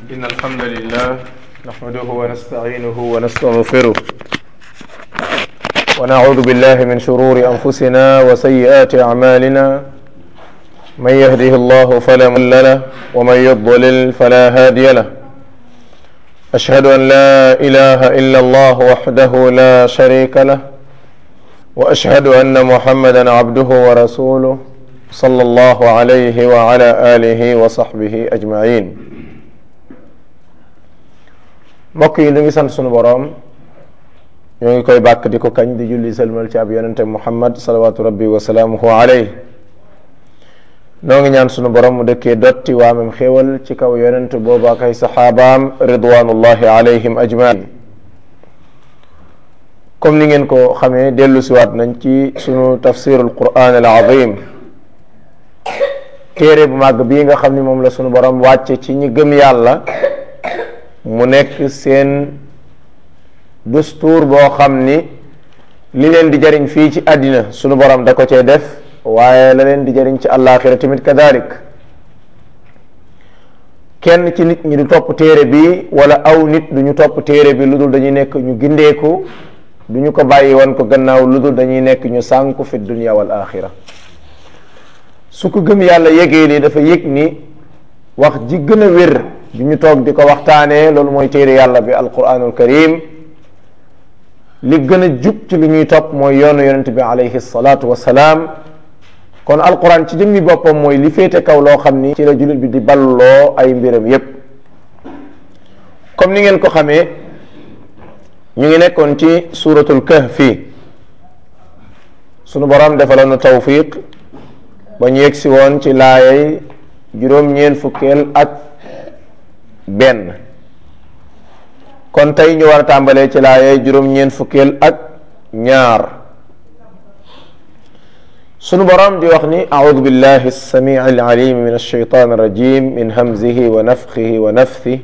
إن الحمد لله نحمده ونستعينه ونستغفره ونعوذ بالله من شرور أنفسنا وسيئات أعمالنا من يهده الله فلا مضل له ومن يضلل فلا هادي له أشهد أن لا إله إلا الله وحده لا شريك له وأشهد أن محمدا عبده ورسوله صلى الله عليه وعلى آله وصحبه أجمعين mbokk yi ñu ngi sant sunu boroom ñoo ngi koy bàkk di ko kañ di julli sëlmal ci ab yonente muhammad salawatu rabbi wa salaamuhu alayh noo ngi ñaan sunu borom mu dëkkee dotti waamam xéewal ci kaw yonent boobu ak ay saxaabaam ridwanullahi alayhim ajmain comme ni ngeen ko xamee dellu siwaat nañ ci sunu tafsirul quran al azim téere bu màgg bii nga xam ni moom la sunu borom wàcce ci ñi gëm yàlla mu nekk seen dustuur boo xam ni li leen di jariñ fii ci àddina sunu borom da ko cee def waaye la leen di jariñ ci àllaaxira tamit kadalik kenn ci nit ñi du topp téere bi wala aw nit du ñu topp téere bi lu dul dañuy nekk ñu gindeeku du ñu ko bàyyi woon ko gannaaw lu dul dañuy nekk ñu sànku fi dunia wal axira su ko gëm yàlla yégee li dafa yëg ni wax ji gën a wér du ñu toog di ko waxtaanee loolu mooy téere yàlla bi alquranul karim li gën a jub ci lu ñuy topp mooy yoonu yonente bi alayhi salaatu wasalaam kon alquran ci jëmmi boppam mooy li féete kaw loo xam ni ci la jullit bi di balloo ay mbiram yépp comme ni ngeen ko xamee ñu ngi nekkoon ci suratul kahfi sunu borom defaloon na tawfiq ba ñu yegsi woon ci laayay juróom-ñeent fukkeel ak benn kon tey ñu war a tàmbalee ci laayay juróom-ñeent fukkeel ak ñaar sunu borom di wax ni audu billahi alsamii alalim min alshaytan alrajim min hamzihi wa nafxihi wa nafthi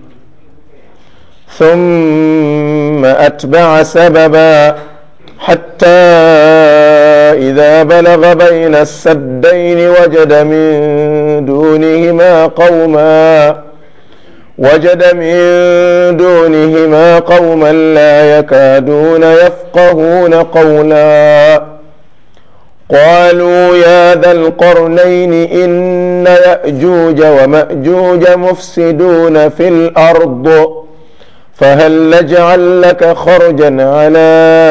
ثم أتبع سببا حتى إذا بلغ بين السدين وجد من دونهما قوما وجد من دونهما قوما لا يكادون يفقهون قولا قالوا يا ذا القرنين إن يأجوج ومأجوج مفسدون في الأرض فهل نجعل لك خرجا على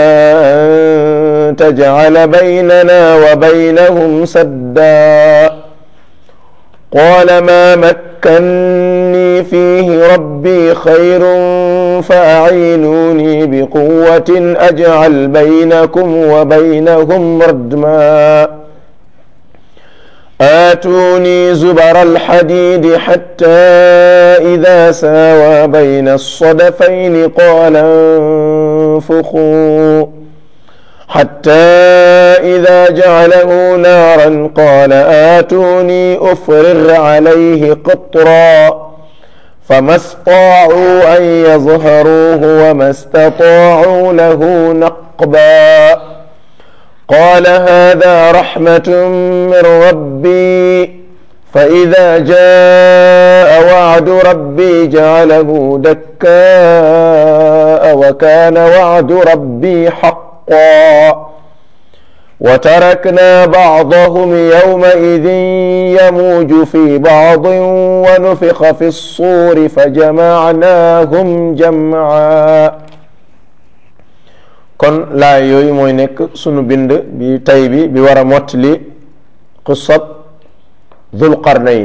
أن تجعل بيننا وبينهم سدا قال ما مكني فيه ربي خير فأعينوني بقوة أجعل بينكم وبينهم ردما آتوني زبر الحديد حتى إذا ساوى بين الصدفين قال انفخوا حتى إذا جعله نارا قال آتوني أفرغ عليه قطرا فما استطاعوا أن يظهروه وما استطاعوا له نقبا قال هذا رحمة من ربي فإذا جاء وعد ربي جعله دكاء وكان وعد ربي حقا وتركنا بعضهم يومئذ يموج في بعض ونفخ في الصور فجمعناهم جمعا kon laay yooyu mooy nekk sunu bind bi tay bi bi war a mottali qissat Dul Qarnayn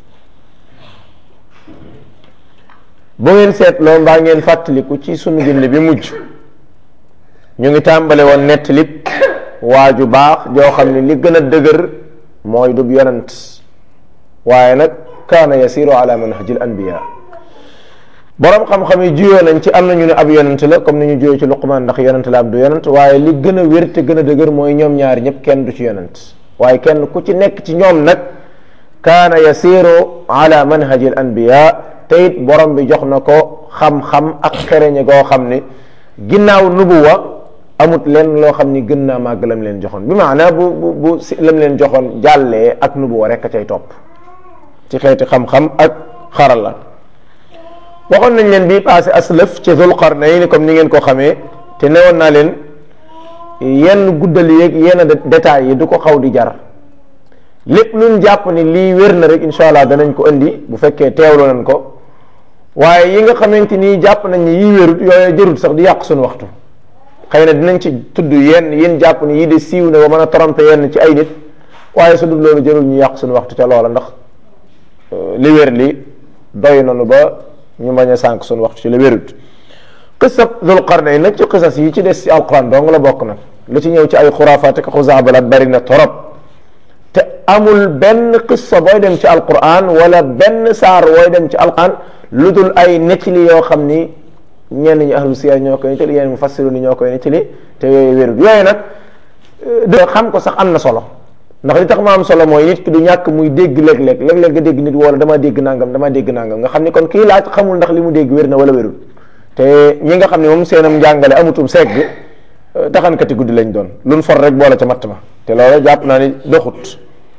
bu ngeen seetloo mbaa ngeen fàttaliku ci sunu bind bi mujj ñu ngi tàmbale woon nettalib waaju baax joo xam ne li gën a dëgër mooy dub yonent waaye nag kaana yasiru ala manhajil anbiya boroom xam-xam yi juyoo nañ ci am nañu ne ab yonent la comme ni ñu juyoo ci luqman ndax yonent la ab du yonent waaye li gën a wér te gën a dëgër mooy ñoom ñaar ñëpp kenn du ci yonent waaye kenn ku ci nekk ci ñoom nag kaana yasiru ala manhaji al anbiya te it borom bi jox na ko xam-xam ak xereñe goo xam ni ginnaaw nubuwa amut leen loo xam ni gën naa màgg lam leen joxoon bi maanaa bu bu bu si lam leen joxoon jàllee ak nubuwa rek a cay topp ci xeeti xam-xam ak xarala waxoon nañ leen bii passé aslëf ci Zul Qarnayn comme ni ngeen ko xamee te newoon naa leen yenn guddal yeeg yenn détails yi du ko xaw di jar lépp luñ jàpp ni lii wér na rek incha allah danañ ko indi bu fekkee teewlu nañ ko waaye yi nga xamante ni jàpp nañ ni yii wérut yooyu jërut sax di yàq suñu waxtu xëy na dinañ ci tudd yenn yéen jàpp ni yii de siiw na ba mën a tromper yenn ci ay nit waaye su dul loolu jërul ñu yàq suñu waxtu ca loola ndax li wér li doy nañu ba ñu bañ a sànq suñu waxtu ci la wérut qissab Dul Qarnayn nag ci qissas yi ci des ci alquran dong la bokk nag lu ci ñëw ci ay xuraafaat ak xuzaabalat bari na torop te amul benn qissa booy dem ci alquran wala benn saar booy dem ci alquran lu dul ay nettali yoo xam ni ñenn ñi ahlu siyar ñoo koy nettali yenn mufassiru ni ñoo koy nettali te yooyu wérut yooyu nag de xam ko sax am na solo ndax li tax ma am solo mooy nit ki du ñàkk muy dégg léeg-léeg léeg-léeg nga dégg nit wala dama dégg nangam dama dégg nangam nga xam ni kon kii laaj xamul ndax li mu dégg wér na wala wérul te ñi nga xam ne moom seenam njàngale amutum segg taxankati guddi lañ doon luñ for rek boole ca matt ma te loolu jàpp naa ni doxut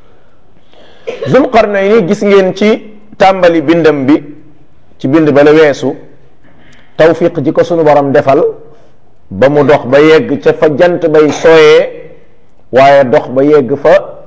Zul Qarnayni gis ngeen ci tàmbali bindam bi ci bind ba la weesu tawfiq ji ko sunu borom defal ba mu dox ba yegg ca fa jant bay sooyee waaye dox ba yegg fa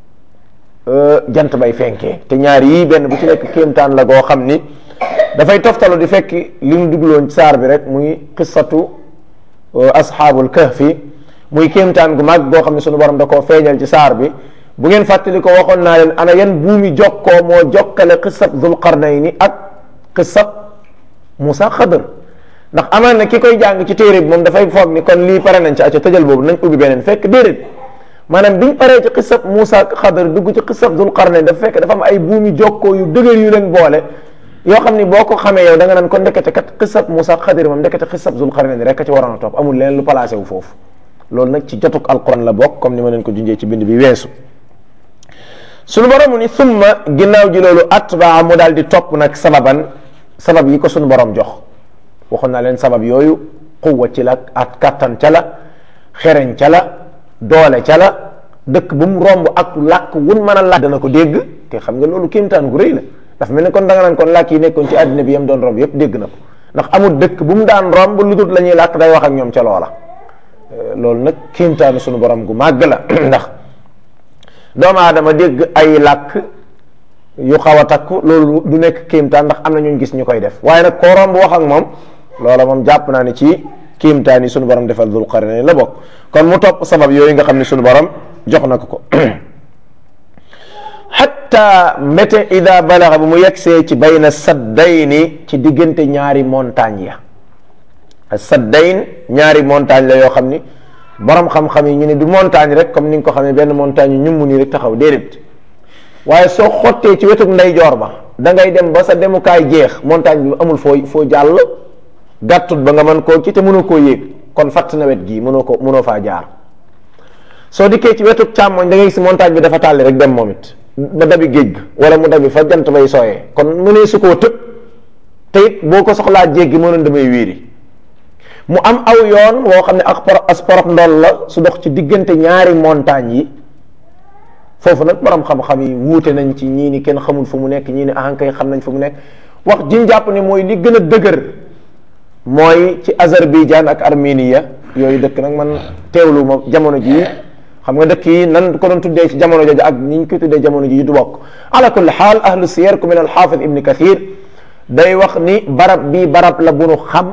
jant bay fenkee te ñaar yii benn bu ci nekk kéemtaan la goo xam ni dafay toftalu di fekk li mu dugloon ci saar bi rek muy qissatu asxaabul kahfi muy kéemtaan gu mag goo xam ne sunu borom da koo feeñal ci saar bi bu ngeen fàttali ko waxoon naa leen ana yan buumi jokkoo moo jokkale qissab Dul Qarnayni ak qissab Musa Xadr ndax amaan na ki koy jàng ci téere bi moom dafay foog ni kon lii pare nañ ci acca tëjal boobu nañ ubbi beneen fekk déedéet maanaam biñ paree ci qissab Musa Xadr dugg ci qissab Dul Qarnayni dafa fekk dafa am ay buumi jokkoo yu dëgër yu leen boole yoo xam ni boo ko xamee yow da nga naan kon ndekete kat qissab Musa Xadr moom ndekete qissab Dul Qarnayni rek ci waroon a topp amul leneen lu placé wu foofu loolu nag ci jotuk alquran la bokk comme ni ma leen ko junjee ci bind bi weesu sunu borom ni summa ginnaaw ji loolu atbaa mu daal di topp nag sababan sabab yi ko sunu borom jox waxoon naa leen sabab yooyu quwwa ci la ak kattan ca la xereñ ca la doole ca la dëkk bu mu romb ak làkk wun mën a làkk dana ko dégg te xam nga loolu kéemtaan gu rëy la dafa mel ni kon da nga naan kon làkk yi nekkoon ci àddina bi yam doon romb yépp dégg na ko ndax amul dëkk bu mu daan romb lu dul la ñuy làkk day wax ak ñoom ca loola loolu nag kéemtaanu sunu borom gu màgg la ndax doomu aadama dégg ay làkk yu xaw a takku loolu du nekk kéemtaan ndax am na ñu gis ñu koy def waaye nag koo romb wax ak moom loola moom jàpp naa ne ci kéemtaan yi sunu borom defal Dul Qarnayni la bokk kon mu topp sabab yooyu nga xam ne sunu borom jox na ko ko xatta mbete ida balaxa bu mu yegsee ci bayna saddayni ci diggante ñaari montagne ya saddayn ñaari montagne la yoo xam ni borom xam-xam yi ñu ne du montagne rek comme ni nga ko xamee benn montagne yu ñummu nii rek taxaw déedéet waaye soo xottee ci wetuk ndeyjoor ba da ngay dem ba sa demukaay jeex montagne bi amul foo foo jàll gàttut ba nga mën koo ci te mënoo koo yéeg kon fatt na wet gii mënoo ko mënoo faa jaar soo dikkee ci wetuk càmmoñ da ngay gis montagne bi dafa tàlli rek dem moom it ba dabi géej ga wala mu dabi fa jant bay sooyee kon mu ne su koo tëb te it boo ko soxlaa jéggi mënoon damay wéeri mu am aw yoon woo xam ne ak as porox ndool la su dox ci diggante ñaari montagne yi foofu nag borom xam-xam yi wuute nañ ci ñii ni kenn xamul fu mu nekk ñii ni ahankay xam nañ fu mu nekk wax jiñ jàpp ne mooy li gën a dëgër mooy ci Azerbaïdjan ak Armenia yooyu dëkk nag man teewlu ma jamono jii xam nga dëkk yi nan ko doon tuddee ci jamono jooju ak ni ñu ko tuddee jamono jii du bokk ala kulli xaal ahlu siyar ku mel al xaafid ibni kathir day wax ni barab bii barab la bu nu xam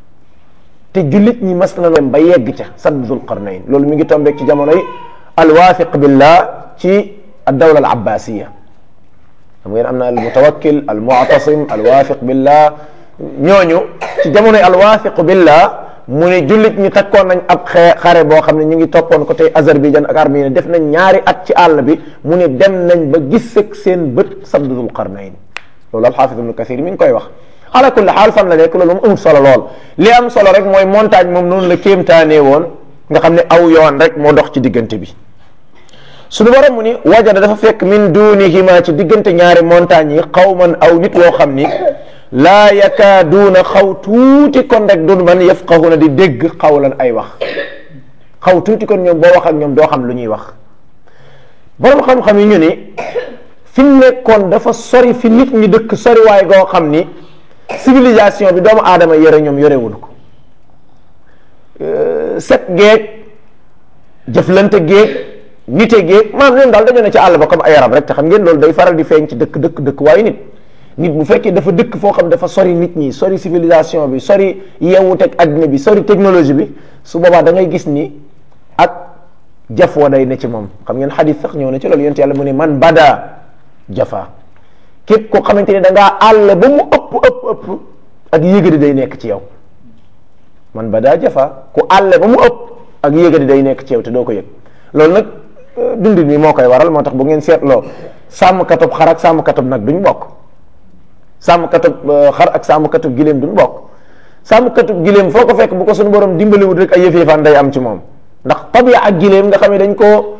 te jullit ñi mas na dem ba yegg ca sadd Dul Qarnayn loolu mi ngi tombeeg ci jamono yi alwaafiq billah ci addawla al abbasiya xam ngeen am na al mutawakkil al mu'tasim alwaafiq billah ñooñu ci jamono yi alwaafiq billah mu ne jullit ñi takkoon nañ ab xee xare boo xam ne ñu ngi toppoon ko tey Azerbaïdjan ak Arménie def nañ ñaari at ci àll bi mu ne dem nañ ba gis ak seen bët sadd Dul Qarnayn loolu alxaafid ibnu kathir mi ngi koy wax ala kulli xaal fan la nekk loolu moom amul solo lool li am solo rek mooy montagne moom noonu la kéemtaanee woon nga xam ne aw yoon rek moo dox ci diggante bi suñu borom mu ni wajada dafa fekk min dunihima ci diggante ñaari montagne yi xawman aw nit woo xam ni laa yakaaduuna xaw tuuti kon rek dun man yafqahuna di dégg xawlan ay wax xaw tuuti kon ñoom boo wax ak ñoom doo xam lu ñuy wax borom xam-xam yi ñu ni fi mu nekkoon dafa sori fi nit ñi dëkk sori waay goo xam ni civilisation bi doomu aadama yore ñoom yorewul ko set géeg jëflante géeg nite géeg maanaam ñoom daal dañoo ne ci àll ba comme ay arab rek te xam ngeen loolu day faral di feeñ ci dëkk dëkk dëkk waaye nit nit bu fekkee dafa dëkk foo xam dafa sori nit ñi sori civilisation bi sori yeewuteeg adduna bi sori technologie bi su boobaa da ngay gis ni ak jafoo day ne ci moom xam ngeen xadis sax ñëw na ci loolu yonent yàlla mu ne man bada jafa képp koo xamante ni da ngaa àll ba mu ëpp ëpp ëpp ak yëgadi day nekk ci yow man bada jafa ku àll ba mu ëpp ak yëgadi day nekk ci yow te doo ko yëg loolu nag dundin mi moo koy waral moo tax bu ngeen seetloo sàmmkatub xar ak sàmmkatub nag duñ bokk sàmmkatub xar ak sàmmkatub giléem duñ bokk sàmmkatub giléem foo ko fekk bu ko suñu borom dimbaliwut rek ay yëf-yëfaan day am ci moom ndax tabia ak giléem nga xam ne dañ ko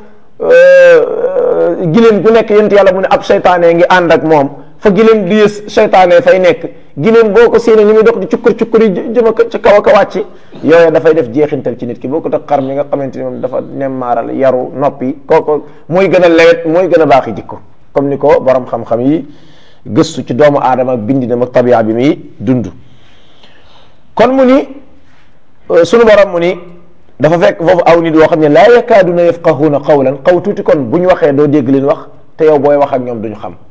giléem gu nekk yent yàlla mu ne ab seytaane ngi ànd ak moom fa giléem di yës seytaane fay nekk giléem boo ko séenee ni muy dox di cukkur cukkur yi jëma ca kaw a ka wàcc yooyu dafay def jeexintal ci nit ki boo ko tax xar mi nga xamante ni moom dafa nemmaaral yaru noppi kooku mooy gën a lewet mooy gën a baaxi jikko comme ni ko borom xam-xam yi gëstu ci doomu aadama bindinam ak tabia bi muy dund kon mu ni sunu borom mu ni dafa fekk foofu aw nit yoo xam ne laa yakaaduna yafqahuuna qawlan xaw tuuti kon bu ñu waxee doo dégg leen wax te yow booy wax ak ñoom duñu xam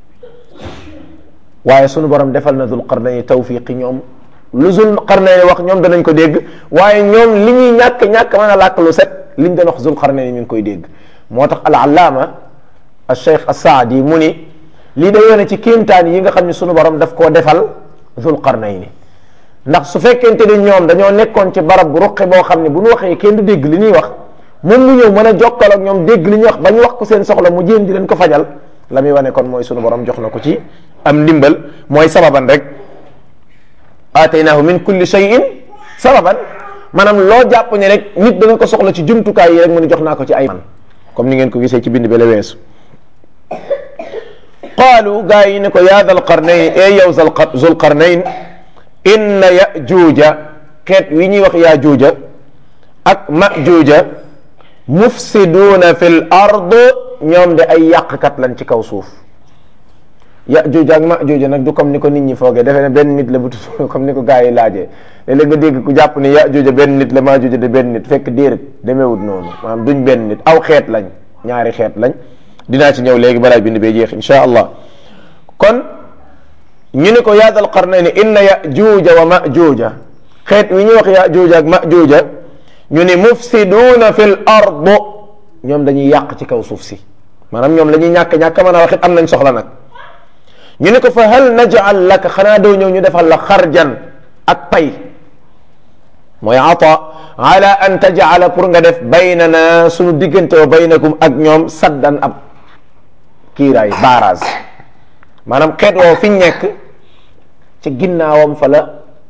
waaye sunu borom defal na dul qarnayni tawfiqi ñoom lu zul qarnayni wax ñoom danañ ko dégg waaye ñoom li ñuy ñàkk ñàkk mën a làkk lu set liñ doon wax zul qarnayni mi ngi koy dégg moo tax al allaama al cheikh as-saadi mu ni lii day yone ci kéemtaan yi nga xam ne sunu borom daf koo defal zul qarnayni ndax su fekkente ni ñoom dañoo nekkoon ci barab bu ruqe boo xam ne bu ñu waxee kenn du dégg li ñuy wax moom mu ñëw mën a jokkal ak ñoom dégg li ñuy wax ba ñu wax ko seen soxla mu jéem di leen ko fajal la muy wane kon mooy sunu borom jox na ko ci am ndimbal mooy sababan rek aataynaahu min kulli shay'in sababan maanaam loo jàpp ne rek nit dana ko soxla ci jumtukaay yi rek mu ne jox naa ko ci ay man comme ni ngeen ko gisee ci bind bi la weesu qaalu gaa yi ne ko yaa dal qarnayn e yow zul qarnayn inna yajuuja xeet wi ñuy wax yajuuja ak majuuja mufsiduuna fi l ard ñoom de ay yàqkat lañ ci kaw suuf yajuuja ak majuuja nag du comme ni ko nit ñi foogee defe ne benn nit la bu tudd comme ni ko gars yi laajee léeg-léeg nga dégg ku jàpp ni yajuuja benn nit la majuuja de benn nit fekk déedéet demeewut noonu maanaam duñ benn nit aw xeet lañ ñaari xeet lañ dinaa ci ñëw léegi balaa bind bee jeex insha allah kon ñu ne ko yaa dal qarnayni inna yajuuja wa majuuja xeet wi ñuy wax yajuuja ak majuuja ñu ne mufsiduuna fi l ard ñoom dañuy yàq ci kaw suuf si maanaam ñoom la ñuy ñàkk ñàkk mën a wax it am nañ soxla nag ñu ne ko fa hal najal laka xanaa doo ñëw ñu defal la xarjan ak pay mooy ata ala an tajala pour nga def baynana suñu diggante wa baynakum ak ñoom saddan ab kiiraay barrage maanaam xeet woo fi ñu nekk ci ginnaawam fa la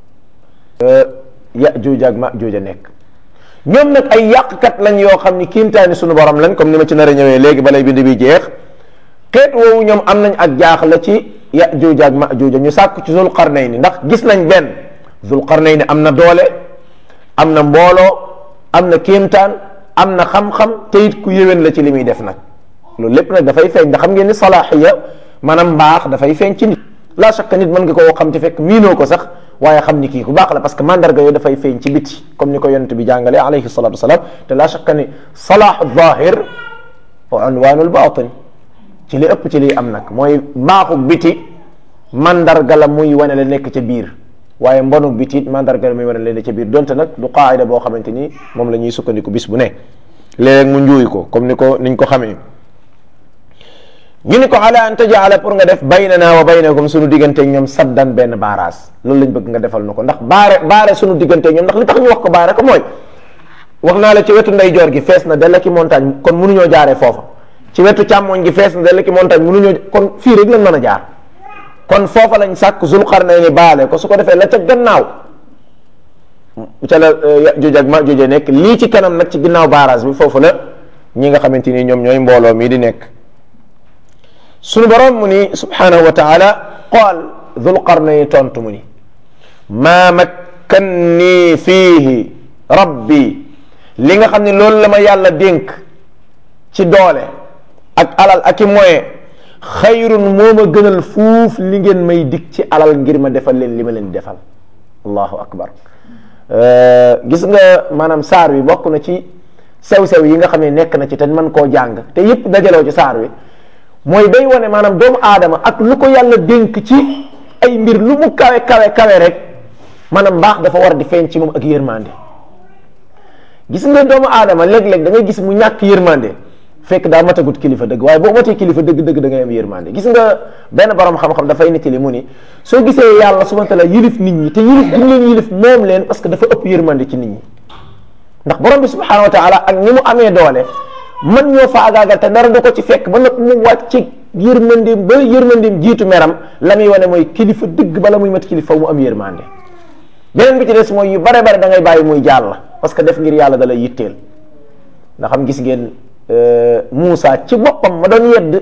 yajuuj ak majuuj a nekk ñoom nag ay yàqkat lañ yoo xam ni kiimtaani suñu borom lañ comme ni ma ci nar a ñëwee léegi balay bind bi jeex xeet woowu ñoom am nañ ak jaaxle ci yajuuj ak majuuj ñu sàkku ci zul qarnayni ndax gis nañ benn zul qarnayni am na doole am na mbooloo am na kiimtaan am na xam-xam te it ku yéwén la ci li muy def nag loolu lépp nag dafay feeñ ndax xam ngeen ni salaaxiya maanaam mbaax dafay feeñ ci nit la chaque nit mën nga koo xam ci fekk miinoo ko sax waaye xam ni kii ku baax la parce que mandarga yooyu dafay feeñ ci biti comme ni ko yonent bi jàngalee alayhi salatu wasalaam te la chaque ni salaahu zahir wa unwaanul batin ci li ëpp ci liy am nag mooy mbaaxu biti mandarga la muy wane la nekk ca biir waaye mbonu biti it mandarga la muy wane la nekk ca biir donte nag du qaayida boo xamante ni moom la ñuy sukkandiku bis bu ne léeg mu njuuy ko comme ni ko niñ ko xamee ñu ni ko ala an tajala pour nga def baynana wa baynakum suñu diggante ñoom saddan benn baaraas loolu lañ bëgg nga defal na ko ndax baare baare suñu diggante ñoom ndax li tax ñu wax ko baare ko mooy wax naa la ci wetu ndeyjoor gi fees na della ki montagne kon mënuñoo jaaree foofa ci wetu càmmoñ gi fees na della ki montagne mënuñoo kon fii rek lañ mën a jaar kon foofa lañ sàkk Zulqarnayni baale ko su ko defee la ca gannaaw ca la Yajuuj ak Majuuj nekk lii ci kanam nag ci ginnaaw baaraas bi foofu la ñi nga xamante ni ñoom ñooy mbooloo mii di nekk sunu borom mu ni subhanahu wa taala qaal dhul qarnayni tontu mu ni maa makkanni fiihi rabbi li nga xam ne loolu la ma yàlla dénk ci doole ak alal ak i moyen xayrun moo ma gënal fuuf li ngeen may dig ci alal ngir ma defal leen li ma leen defal allahu akbar gis nga maanaam saar wi bokk na ci sew-sew yi nga xam ne nekk na ci te man koo jàng te yépp dajaloo ci saar wi mooy day wane maanaam doomu aadama ak lu ko yàlla dénk ci ay mbir lu mu kawe kawe kawe rek maanaam mbaax dafa war di feeñ ci moom ak yërmande gis nga doomu aadama léeg-léeg da ngay gis mu ñàkk yërmande fekk daa matagut kilifa dëgg waaye boo matee kilifa dëgg dëgg da ngay am yërmande gis nga benn borom xam-xam dafay nettali mu ni soo gisee yàlla subhanahu wa taala yilif nit ñi te yilif gi mu leen yilif moom leen parce que dafa ëpp yërmande ci nit ñi ndax borom bi subhanahu wa taala ak ni mu amee doole man ñoo faagaagal te dara du ko ci fekk ba nag mu wàcc yërmandeem ba yërmandeem jiitu meram la muy wane mooy kilifa dëgg bala muy mat kilifa mu am yërmande beneen bi ci des mooy yu bare bare da ngay bàyyi muy jàll parce que def ngir yàlla da lay yitteel ndax xam gis ngeen Moussa ci boppam ma doon yedd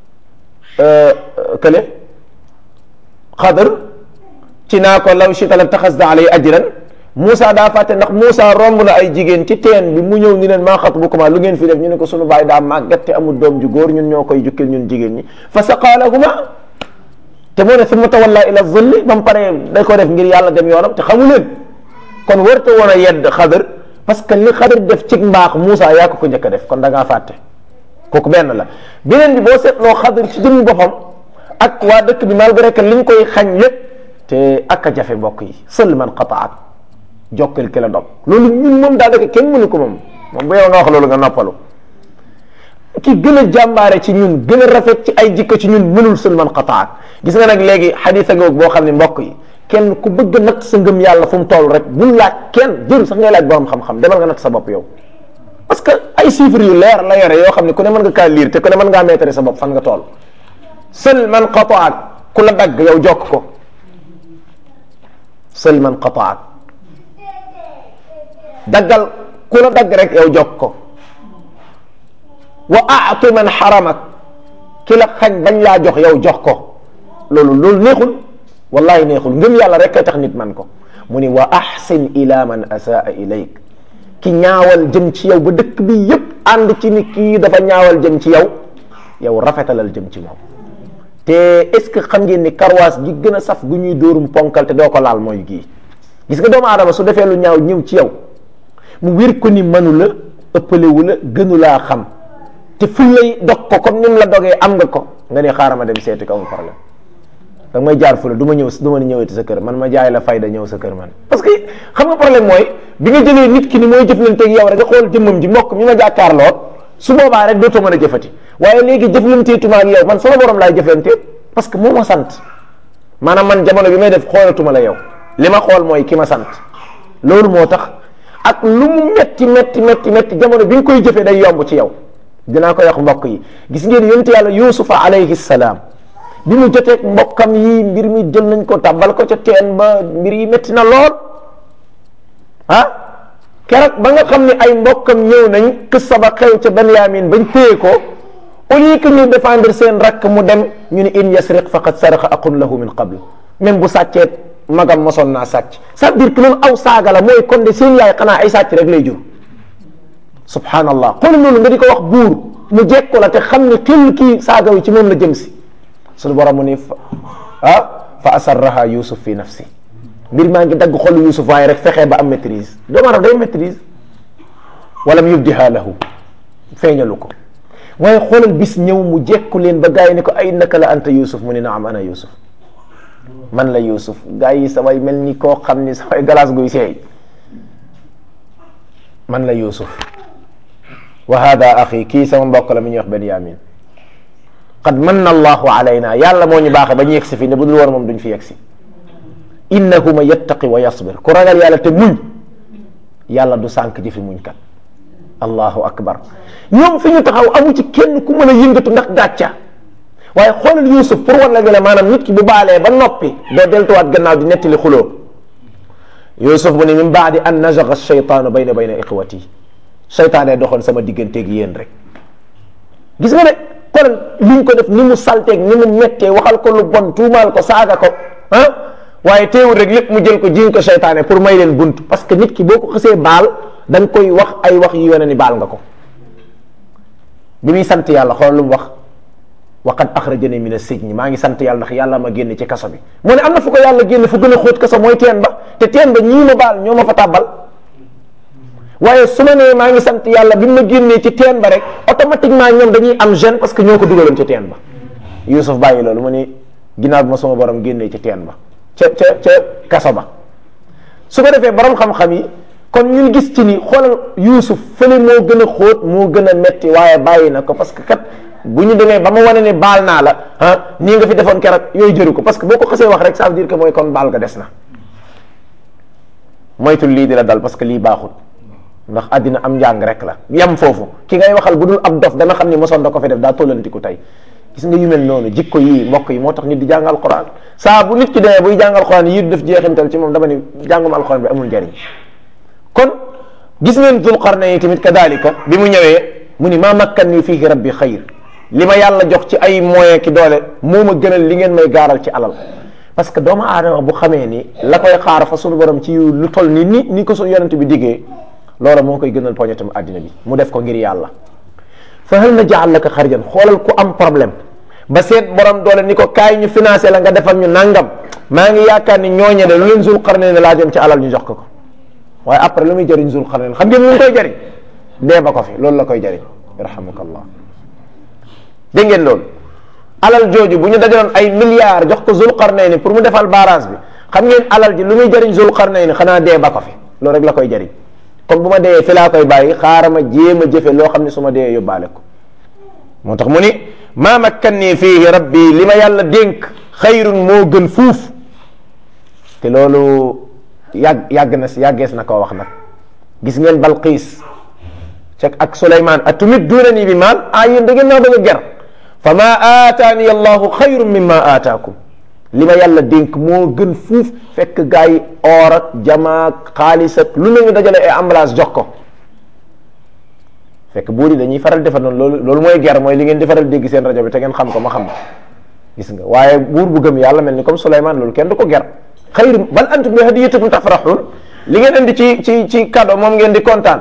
kële xadar ci naa ko law shita la taxasda alay ajran Moussa daa fàtte ndax Moussa romb na ay jigéen ci teen bi mu ñëw ni leen maa xat bu kuma lu ngeen fi def ñu ne ko sunu baay daa màggat te amul doom ju góor ñun ñoo koy jukkil ñun jigéen ñi fa saqaalahuma te moo ne summa tawalla ila zulli ba mu paree da ko def ngir yàlla dem yoonam te xamu leen kon warta woon a yedd xadar parce que li xadar def ci mbaax Moussa yaa ko ko njëkk a def kon da ngaa fàtte kooku benn la beneen bi boo seetloo xadar ci jëmmi boppam ak waa dëkk bi malgré que liñ koy xañ lépp te ak a jafe mbokk yi sël man qataat jokkal ki la dog loolu ñun moom daa dëkk kenn mënu ko moom moom bu yow nga wax loolu nga noppalu ki gën a jàmbaare ci ñun gën a rafet ci ay jikko ci ñun mënul sël man qataat gis nga nag léegi xadisa goog boo xam ne mbokk yi kenn ku bëgg a natt sa ngëm yàlla fu mu toll rek bul laaj kenn jëru sax ngay laaj borom xam-xam demal nga natt sa bopp yow parce que ay chiffres yu leer la yore yoo xam ne ku ne mën nga kaa lire te ku ne mën ngaa meetare sa bopp fan nga toll sël man qataat ku la dagg yow jokk ko sël man qataat daggal ku la dagg rek yow jokk ko wa aatu man xaramak ki la xañ bañ laa jox yow jox ko loolu loolu neexul wallahi neexul ngëm yàlla rek kay tax nit man ko mu ni wa ahsin ila man asaa ilayk ki ñaawal jëm ci yow ba dëkk bi yépp ànd ci ni kii dafa ñaawal jëm ci yow yow rafetalal jëm ci moom te est ce que xam ngeen ni karwaas gi gën a saf gu ñuy dóorum ponkal te doo ko laal mooy gii gis nga doomu aadama su defee lu ñaaw ñëw ci yow mu wér ko ni mënu la ëppalewu la gënu laa xam te fu lay dog ko comme ni mu la dogee am nga ko nga ne xaaral ma dem seeti ko amul problème da may jaar fu la du ma ñëw du ma ñëwati sa kër man ma jaay la fayda ñëw sa kër man parce que xam nga problème mooy bi nga jëlee nit ki ni mooy jëflanteeg yow rek nga xool jëmmam ji mbokk mi ma jàkkaarloot su boobaa rek dootoo mën a jëfati waaye léegi jëflanteetuma ak yow man sama borom laay jëflante parce que moo ma sant maanaam man jamono bi may def xoolatuma la yow li ma xool mooy ki ma sant loolu moo tax ak lu mu metti metti metti metti jamono bi nga koy jëfee day yomb ci yow dinaa koy wax mbokk yi gis ngeen yonent yàlla yusufa alayhi salaam bi mu joteeg mbokkam yi mbir mi jël nañ ko tàbbal ko ca teen ba mbir yi métti na lool ah keroog ba nga xam ne ay mbokkam ñëw nañ kissa ba xew ca Benyamin bañ téye ko au lieu que ñu défendre seen rakk mu dem ñu ne in yasriq faqad saraqa aqun lahu min qabl même bu sàccee magam mosoon naa sàcc ça veut dire que loolu aw saaga la mooy kon de seen yaay xanaa ay sàcc rek lay jur subhanallah xool loolu nga di ko wax buur mu jekko la te xam ne xel kii saaga wi ci moom la jëm si suñu borom mu ni ah fa asarraha yusuf fi nafsi mbir maa ngi dagg xolu yusuf waaye rek fexee ba am maîtrise doomu aadama day maîtrise walam yubdiha lahu feeñalu ko waaye xoolal bis ñëw mu jekku leen ba gars yi ne ko ay naka la anta yusuf mu ni naam ana yusuf man la yusuf gars yi samay mel ni koo xam ni samay galaas guy seey man la yusuf wa hada axi kii sama mbokk la mi ñuy wax benyamin qad manna allahu alayna yàlla moo ñu baaxe ba ñu yegsi fi ne bu dul woon moom duñ fi yegsi innahu man yattaqi wa yasbir ku ragal yàlla te muñ yàlla du sànk jëfi muñ kat allahu akbar ñoom fi ñu taxaw amu ci kenn ku mën a yëngatu ndax gàcca waaye xoolal yusuf pour wan la ne maanaam nit ki bu baalee ba noppi doo deltuwaat gannaaw di nettali xuloo yusuf mu ne min baadi an nazaga shaytaanu bayna bayna iqwati seytaane doxoon sama digganteeg yéen rek gis nga ne kon liñ ko def ni mu salteeg ni mu mettee waxal ko lu bon tuumaal ko saaga ko ah waaye teewul rek lépp mu jël ko jiñ ko seytaane pour may leen bunt parce que nit ki boo ko xësee baal da nga koy wax ay wax yu yone ni baal nga ko bi muy sant yàlla xool lu mu wax wa qad axrajani min as-sijni maa ngi sant yàlla ndax yàlla ma génne ci kaso bi mu ne am na fu ko yàlla génne fu gën a xóot kaso mooy teen ba te teen ba ñii ma baal ñoo ma fa tàbbal waaye su ma nee maa ngi sant yàlla bi ma génnee ci teen ba rek automatiquement ñoom dañuy am gêne parce que ñoo ko dugaloon ci teen ba Yuusuf bàyyi loolu mu ni ginnaaw bi ma sama borom génnee ci teen ba ca ca ca kaso ba su ko defee borom xam-xam yi kon ñu gis ci ni xoolal Yuusuf fële moo gën a xóot moo gën a metti waaye bàyyi na ko parce que kat bu ñu demee ba ma wane ne baal naa la ah nii nga fi defoon keroog yooyu jëru ko parce que boo ko xasee wax rek ça veut dire que mooy kon baal ga des na moytul lii di la dal parce que lii baaxul ndax àddina am njàng rek la yam foofu ki ngay waxal bu dul ab dof dana xam ni mosoon da ko fi def daa tollantiku tey gis nga yu mel noonu jikko yii mbokk yi moo tax nit di jàngal Quran saa bu nit ki demee buy jàngal Quran yii du def jeexintal ci moom dama ni jàngum alquran bi amul njariñ kon gis ngeen Dul Qarnayn tamit kadalika bi mu ñëwee mu ni maa makkan nii fii rabbi xayr li ma yàlla jox ci ay moyen ki doole moo ma gënal li ngeen may gaaral ci alal parce que doomu aadama bu xamee ni la koy xaar fa suñu borom ci lu toll ni ni ni ko su yonent bi diggee loola moo koy gënal poñetam àddina bi mu def ko ngir yàlla fa hal na jaal laka xarjan xoolal ku am problème ba seet borom doole ni ko kaay ñu financé la nga defal ñu nangam maa ngi yaakaar ni ñooñe de lu leen Zul Qarnayn ne laajoon ci alal ñu jox ko ko waaye après lu muy jëriñ Zul Qarnayn xam ngeen lu mu koy jëriñ dee ba ko fi loolu la koy jëriñ yarhamukallah dégg ngeen loolu alal jooju bu ñu dajaloon ay milliards jox ko Zul Qarnayn pour mu defal barrage bi xam ngeen alal ji lu muy jëriñ Zul Qarnayn xanaa dee ba ko fi loolu rek la koy jëriñ comme bu ma dee fi laa koy bàyyi xaaral ma jéem a jëfe loo xam ne su ma dee yóbbaale ko moo tax mu ni maa makkanni fiihi rabbi li ma yàlla dénk xayrun moo gën fuuf te loolu yàgg yàgg na si yàggees na koo wax nag gis ngeen Balqiis cek ak Suleymaan atumidduunanii bi maal ah yéen da ngeen naa bëgg a ger fa maa aataani allahu xayrun mimma aataakum li ma yàlla dénk moo gën fuuf fekk gaa yi or ak jamaa ak xaalis ak lu nañu dajale ay emballage jox ko fekk buur yi dañuy faral defar noonu loolu loolu mooy ger mooy li ngeen di faral dégg seen rajo bi te ngeen xam ko ma xam gis nga waaye buur bu gëm yàlla mel ni comme Souleymane loolu kenn du ko ger xayru bal antum bi hadiyatikum tafraxun li ngeen indi ci ci ci cadeau moom ngeen di kontaan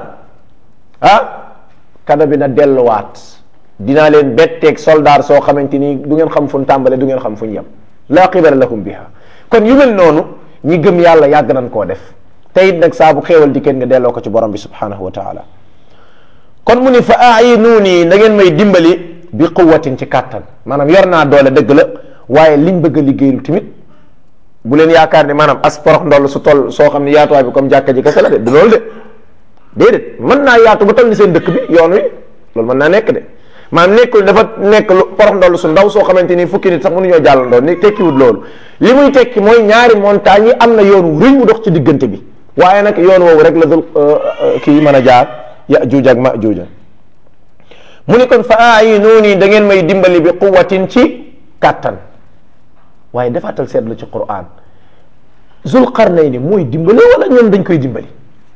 ah cadeau bi na delluwaat dinaa leen betteeg soldaar soo xamante ni du ngeen xam fu ñu tàmbale du ngeen xam fu ñu yem laa qibala lakum biha kon yu mel noonu ñi gëm yàlla yàgg nañ koo def te it nag saa bu xéewal di kenn nga delloo ko ci borom bi subhanahu wa taala kon mu ni fa ayinuuni na ngeen may dimbali bi quwatin ci kàttan maanaam yor naa doole dëgg la waaye liñ bëgg a liggéeylu tamit bu leen yaakaar ne maanaam as porox ndoll su toll soo xam ne yaatuwaay bi comme jàkka ji kese la de du loolu de déedéet mën naa yaatu ba toll ni seen dëkk bi yoon wi loolu mën naa nekk de maanaam nekkul dafa nekk lu porox ndoll su ndaw soo xamante ni fukki nit sax mënuñoo jàllandoo ni tekkiwut loolu li muy tekki mooy ñaari montagne yi am na yoon wu rëy wu dox ci diggante bi waaye nag yoon woowu rek la dul kii mën a jaar yajuuj ak majuuj mu ni kon fa aayinuuni da ngeen may dimbali bi quwatin ci kàttan waaye defaatal seetlu ci Qur'an Zul Qarnayni mooy dimbale wala ñoom dañ koy dimbali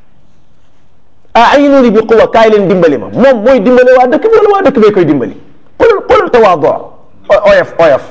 aayinuuni bi quwa kaay leen dimbali ma moom mooy dimbale waa dëkk bi wala waa dëkk bee koy dimbali xoolal xoolal tawaadu oyof oyof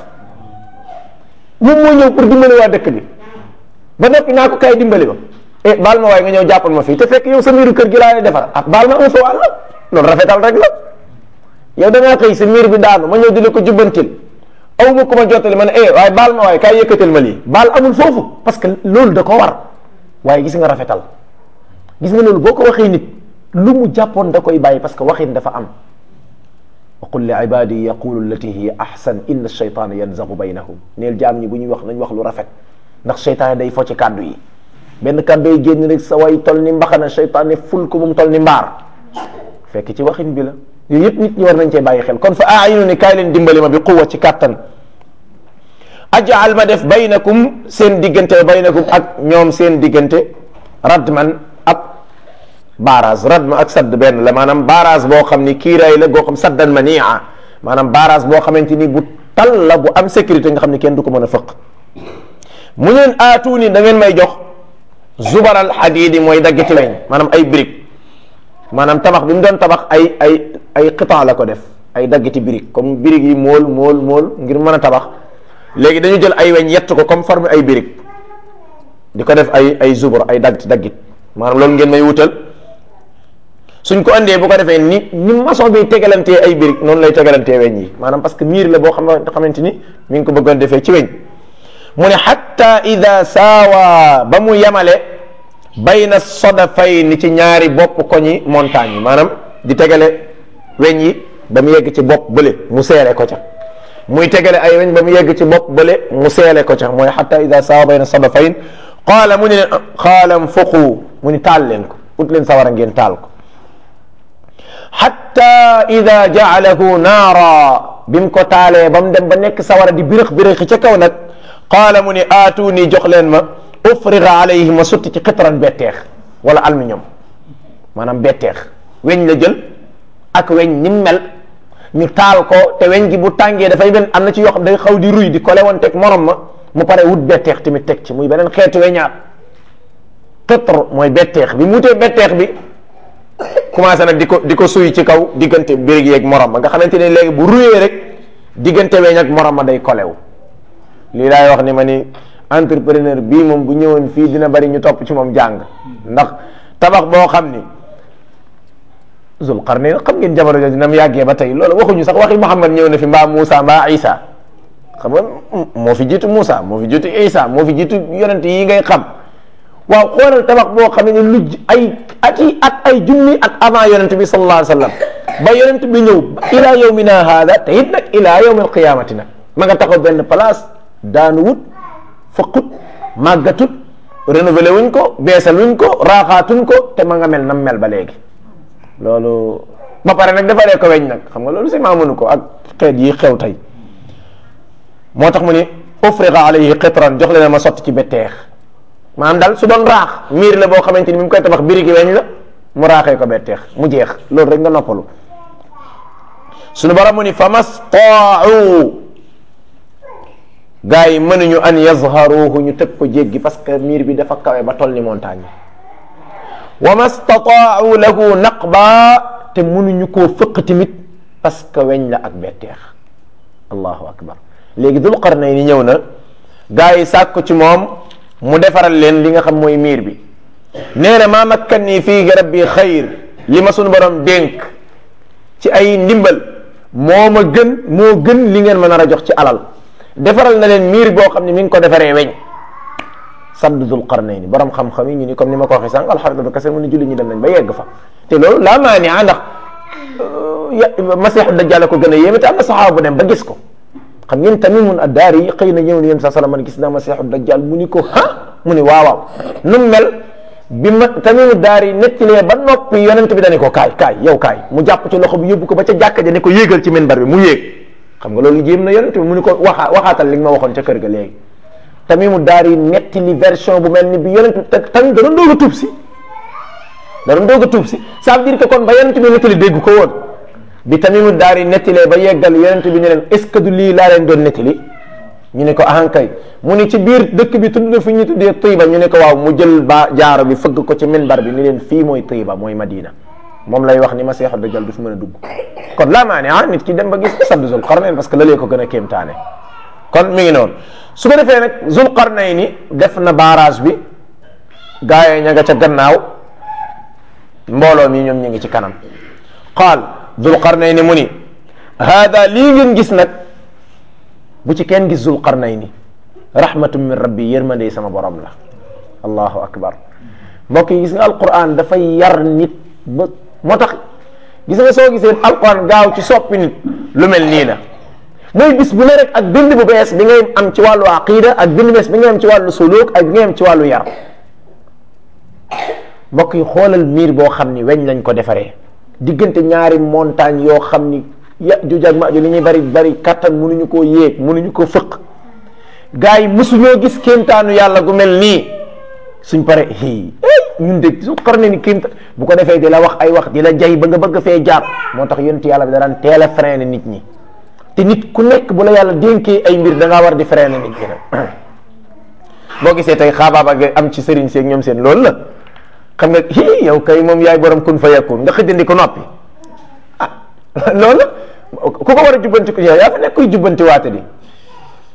moom moo ñëw pour dimbali waa dëkk bi ba noppi naa ko kaay dimbali ma eh baal ma waaye nga ñëw jàppal ma fii te fekk yow sa miiru kër gi laa lay defar ah baal ma am sa wàll loolu rafetal rek la yow da ngaa xëy sa miir bi daanu ma ñëw di la ko jubbantil aw ma ko ma jottali ma ne eh waaye baal ma waaye kaay yëkkatil ma lii baal amul foofu parce que loolu da ko war waaye gis nga rafetal gis nga loolu boo ko waxee nit lu mu jàppoon da koy bàyyi parce que waxin dafa am wa qul li ibadi yaqulu allati hiya ahsan inna shaytana yanzagu baynahum neel jaam ñi bu ñuy wax nañ wax lu rafet ndax seytaane day fo ci kàddu yi benn kàddu yi génn rek sa way tol ni mbaxana seytaane ful ko mu tol ni mbaar fekk ci waxin bi la yooyu yëpp nit ñi war nañ cee bàyyi xel kon fa aayinu ni kaay leen dimbali ma bi quwa ci kàttan ajaal ma def baynakum seen diggante baynakum ak ñoom seen diggante radman ab barrage radma ak sadd benn la maanaam barrage boo xam ni kiiraay la goo xam saddan mania maanaam barrage boo xamante ni bu tal la bu am sécurité nga xam ni kenn du ko mën a fëq mu leen aatu ni da ngeen may jox zubaral xadiidi mooy daggiti weñ maanaam ay brique maanaam tabax bi mu doon tabax ay ay ay qitaa la ko def ay daggiti brique comme brique yi mool mool mool ngir mën a tabax léegi dañu jël ay weñ yett ko comme forme ay brique di ko def ay ay zubur ay daggit daggit maanaam loolu ngeen may wutal suñ ko andee bu ko defee ni ni maçon bi tegalantee ay birig noonu lay tegalantee weñ yi maanaam parce que miir la boo xam xamante ni mi ngi ko bëggoon defee ci weñ mu ne xatta ida saawa ba mu yemale bayna sodafay ni ci ñaari bopp koñi montagne yi maanaam di tegale weñ yi ba mu yegg ci bopp bële mu seere ko ca muy tegale ay weñ ba mu yegg ci bopp bële mu seele ko ca mooy xatta ida saawa bayna sodafayn qaala mu ne leen xaalam fuqu mu ni taal leen ko ut leen sawara ngeen taal ko xatta ida jaalahu naara bi mu ko taalee ba mu dem ba nekk sawara di birëx birëxi ca kaw nag qaala mu ni aatuni jox leen ma ufriga alayhi ma sotti ci xitran betteex wala aluminium maanaam betteex weñ la jël ak weñ ni mel ñu taal ko te weñ gi bu tàngee dafay benn am na ci yoo xam day xaw di ruy di kole woon teg morom ma mu pare wut betteex tamit teg ci muy beneen xeetu weñaat xitr mooy betteex bi mu wutee betteex bi commencé nag di ko di ko suy ci kaw diggante birig yeeg morom ma nga xamante ne léegi bu ruyee rek diggante weñ ak morom ma day kolew lii laay wax ni ma ni entrepreneur bii moom bu ñëwoon fii dina bari ñu topp ci moom jàng ndax tabax boo xam ni zul qarnayn xam ngeen jamono jooju na mu yàggee ba tey loolu waxuñu sax waxi Muhammad ñëw na fi mbaa Moussa mbaa Isa xam nga moo fi jiitu Moussa moo fi jiitu Isa moo fi jiitu yonent yi ngay xam waaw xoolal tabax boo xam ne lu ay at yi at ay junni at avant yonent bi sallallahu alayhi wa sallam ba yonent bi ñëw ila yawmina hada te it nag ila yawmi alqiyamati nag ma nga taxaw benn place daanu wut fëqut màggatut renouvelé wuñ ko beesal wuñ ko raaxaatuñ ko te ma nga mel nam mel ba léegi loolu ba pare nag defaree ko weñ nag xam nga loolu si maa mënu ko ak xeet yi xew tey moo tax mu ni ufriqa alayhi qitran jox leen ma sotti ci betteex maanaam daal su doon raax miir la boo xamante ni mi ngi koy tabax birigi weñ la mu raaxee ko betteex mu jeex loolu rek nga noppalu suñu borom mu ni fa mastaau gars yi mënuñu an yazharuhu ñu tëg ko jéggi parce que miir bi dafa kawe ba toll ni montagne wa mastataau lahu naqba te mënuñu koo fëq tamit parce que weñ la ak betteex allahu akbar léegi dul qarnay ni ñëw na gars yi sàkk ci moom mu defaral leen li nga xam mooy miir bi nee na maa makkan nii fii rabbi xayr li ma suñu borom dénk ci ay ndimbal moo ma gën moo gën li ngeen ma nar a jox ci alal defaral na leen miir boo xam ne mi ngi ko defaree weñ sadd dul qarnayni borom xam-xam yi ñu ni comme ni ma ko waxee sànq alxarita ba kase mu ni julli ñi dem nañ ba yegg fa te loolu laa maa ni ndax masiixu dajjal ko gën a yéeme te am na saxaaba bu dem ba gis ko xam ngeen tamimun addaari yi xëy na ñëw ni yéen sa salaam man gis naa masiixu dajjal mu ni ko ha mu ni waaw waaw nu mel bi ma tamimu daari nettilee ba noppi yonent bi dane ko kaay kaay yow kaay mu jàpp ci loxo bi yóbbu ko ba ca jàkka ja ne ko yéegal ci minbar bi mu yéeg xam nga loolu jéem na yonent bi mu ni ko waxa waxaatal li nga ma waxoon ca kër ga léegi tamimu daari nettali version bu mel ni bi yonent bi tamit da doon doog a tuub si da doon doog a tuub si ça veut dire que kon ba yonent bi nettali dégg ko woon bi tamimu daari nettilee ba yeggal yonent bi ne leen est ce que du lii laa leen doon nettali ñu ne ko ahankay mu ni ci biir dëkk bi tudd na fu ñu tuddee Tiiba ñu ne ko waaw mu jël ba jaaro bi fëgg ko ci minbar bi ni leen fii mooy Tiiba mooy Madina moom lay wax ni Masiixu Dajjal du fi mën a dugg kon laa maa ne ah nit ki dem ba gis sadd Zul Qarnayn parce que lalee ko gën a kéemtaane kon mi ngi noonu su ko defee nag Zul Qarnayn def na barrage bi gaa yi ña nga ca gannaaw mbooloo mi ñoom ñu ngi ci kanam qaal Zul Qarnayn mu ni haada lii ngeen gis nag bu ci kenn gis Zul Qarnayn rahmatun min rabbi yërmande sama borom la allahu akbar mbokk yi gis nga alquran dafay yar nit ba moo tax gis nga soo gisee alquran gaaw ci soppi nit lu mel nii la mooy bis bu ne rek ak bind bu bees bi ngay am ci wàllu aqida ak bind bees bi ngay am ci wàllu suluk ak bi ngay am ci wàllu yar mbokk yi xoolal miir boo xam ni weñ lañ ko defaree diggante ñaari montagne yoo xam ni ya ju jag ma ju li ñuy bari bari kattan mënuñu koo yéeg mënuñu ko fëq gars yi mësuñoo gis kéemtaanu yàlla gu mel nii suñ pare hi ñun de su xar ne ni kéemta bu ko defee di la wax ay wax di la jay ba nga bëgg fee jaar moo tax yonent yàlla bi daraan teel a freiné nit ñi te nit ku nekk bu la yàlla dénkee ay mbir da ngaa war di freiné nit ñi nag boo gisee tey xaabaaba nga am ci sëriñ seeg ñoom seen loolu la xam nga hi yow kay moom yaay borom kun fa yakun nga xëjandi ko noppi ah loolu ku ko war a jubbanti ko yow yaa fa nekk kuy jubbanti waate di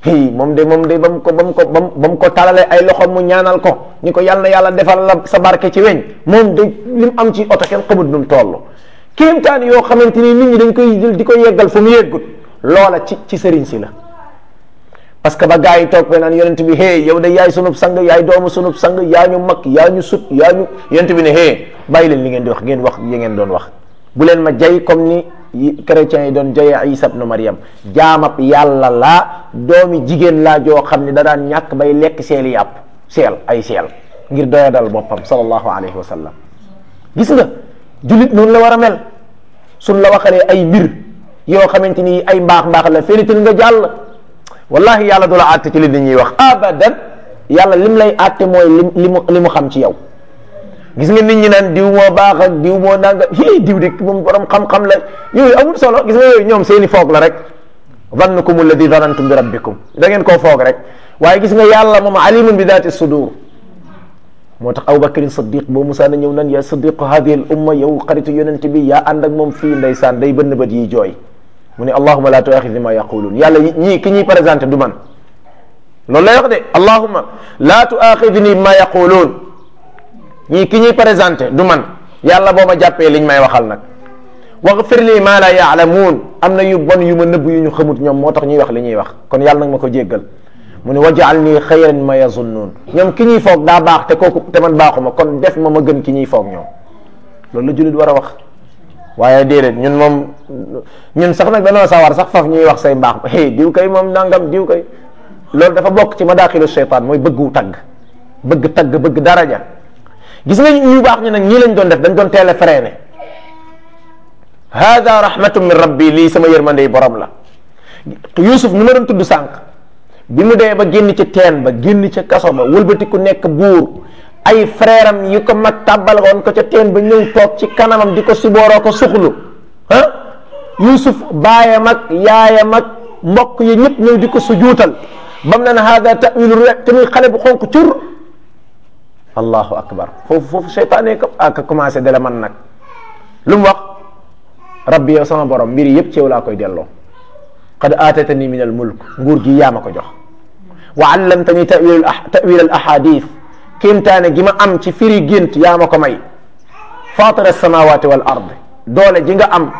hi moom de moom de ba mu ko ba mu ko ba mu ko talalee ay loxo mu ñaanal ko ni ko yàlla na yàlla defal la sa barke ci weñ moom de li mu am ci oto kenn xamut nu mu toll kéemtaan yoo xamante ni nit ñi dañ koy jël di ko yeggal fu mu yeggut loola ci ci sëriñ si la parce que ba gars yi toog fe naan yonent bi hey yow de yaay sunub sang yaay doomu sunub sang yaa ñu mag yaa ñu sut yaa ñu yonent bi ne hey bàyyi leen li ngeen di wax ngeen wax yi ngeen doon wax bu leen ma jay comme ni chrétiens yi doon jayee Isa ibnu Maryam jaamab yàlla laa doomi jigéen laa joo xam ne da daan ñàkk bay lekk seeli yàpp seel ay seel ngir doya dal boppam sallallahu alayhi wa sallam gis nga jullit noonu la war a mel suñ la waxalee ay mbir yoo xamante ni ay mbaax mbaax la fénital nga jàll wallahi yàlla du la àtte ci li nit ñuy wax abadan yàlla lim lay àtte mooy lim li mu li mu xam ci yow gis nga nit ñi naan diw moo baax ak diw moo nanga hi diw de moom borom xam-xam la yooyu amul solo gis nga yooyu ñoom seeni foog la rek zannukum alladi zanantum bi rabbikum da ngeen koo foog rek waaye gis nga yàlla moom alimun bi daati sudur moo tax Abubakrin Siddiq boo musaa na ñëw nan yaa Siddiq hadihi al umma yow xaritu yonent bi yaa ànd ak moom fii ndeysaan day bënn bët yi jooy mu ne allahuma la tuaxidni ma yaquluun yàlla ñii ki ñuy présenté du man loolu lay wax de allahuma la tuaxidni ma yaquluun ñii ki ñuy présenté du man yàlla boo ma jàppee liñ may waxal nag waxfir li ma la yaalamuun am na yu bon yu ma nëbb yu ñu xamut ñoom moo tax ñuy wax li ñuy wax kon yàlla nag ma ko jéggal mu ne wajaal nii xayran ma yazunnuun ñoom ki ñuy foog daa baax te kooku te man baaxuma kon def ma ma gën ki ñuy foog ñoom loolu la jullit war a wax waaye déedéet ñun moom ñun sax nag danoo sawar sax faf ñuy wax say mbaax hey diw kay moom nangam diw kay loolu dafa bokk ci madaaxilu shaytaan mooy bëggu tagg bëgg tagg bëgg daraja gis nga ñu baax ñu nag ñii lañ doon def dañ doon teel a freiné hada rahmatun min rabbi lii sama yërmandey borom la Yuusuf mi ma doon tudd sànq bi mu dee ba génn ci teen ba génn ca kaso ba wëlbati ku nekk buur ay frère am yi ko mag tàbbal woon ko ca teen ba ñëw toog ci kanamam di ko sibooroo ko suxlu ah Yuusuf baayam ak yaayam ak mbokk yi ñëpp ñëw di ko sujuutal bam na ne hada tawilu rek te muy xale bu xonk cur allahu akbar foofu foofu seytaane ko ak commencé dala man nag lu mu wax rabbi yow sama borom mbir yëpp ci yow laa koy delloo qad aatatani min al mulk nguur gi yaa ma ko jox wa allamtani tawil tawil al ahadith kéemtaane gi ma am ci firi gént yaa ma ko may fatira samawati wal ard doole ji nga am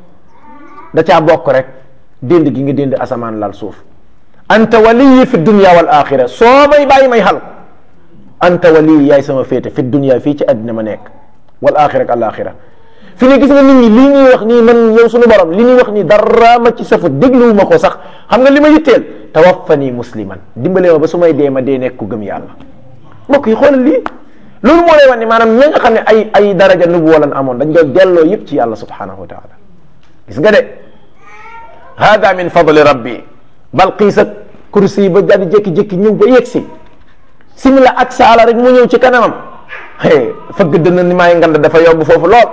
da caa bokk rek dénd gi nga dénd asamaan lal suuf anta waliyi fi dunya wal axira soo may bàyyi may xal anta waliyi yaay sama féete fi dunya fii ci àddina ma nekk wal axira ak al axira fi ne gis nga nit ñi lii ñuy wax nii man yow suñu borom li ñuy wax nii dara ma ci safu dégluwuma ko sax xam nga li ma yitteel tawaffani musliman dimbale ma ba su may dee ma dee nekk ku gëm yàlla mbokk yi xoolal lii loolu moo lay wax ni maanaam ña nga xam ne ay ay daraja nubu walan amoon dañ doon delloo yëpp ci yàlla subhanahu wa taala gis nga de hada min fadli rabbi balqiis ak kursi ba daal di jékki-jékki ñëw ba yegg si simila ak saala rek mu ñëw ci kanamam fëgg dënn ni maay ngand dafa yomb foofu lool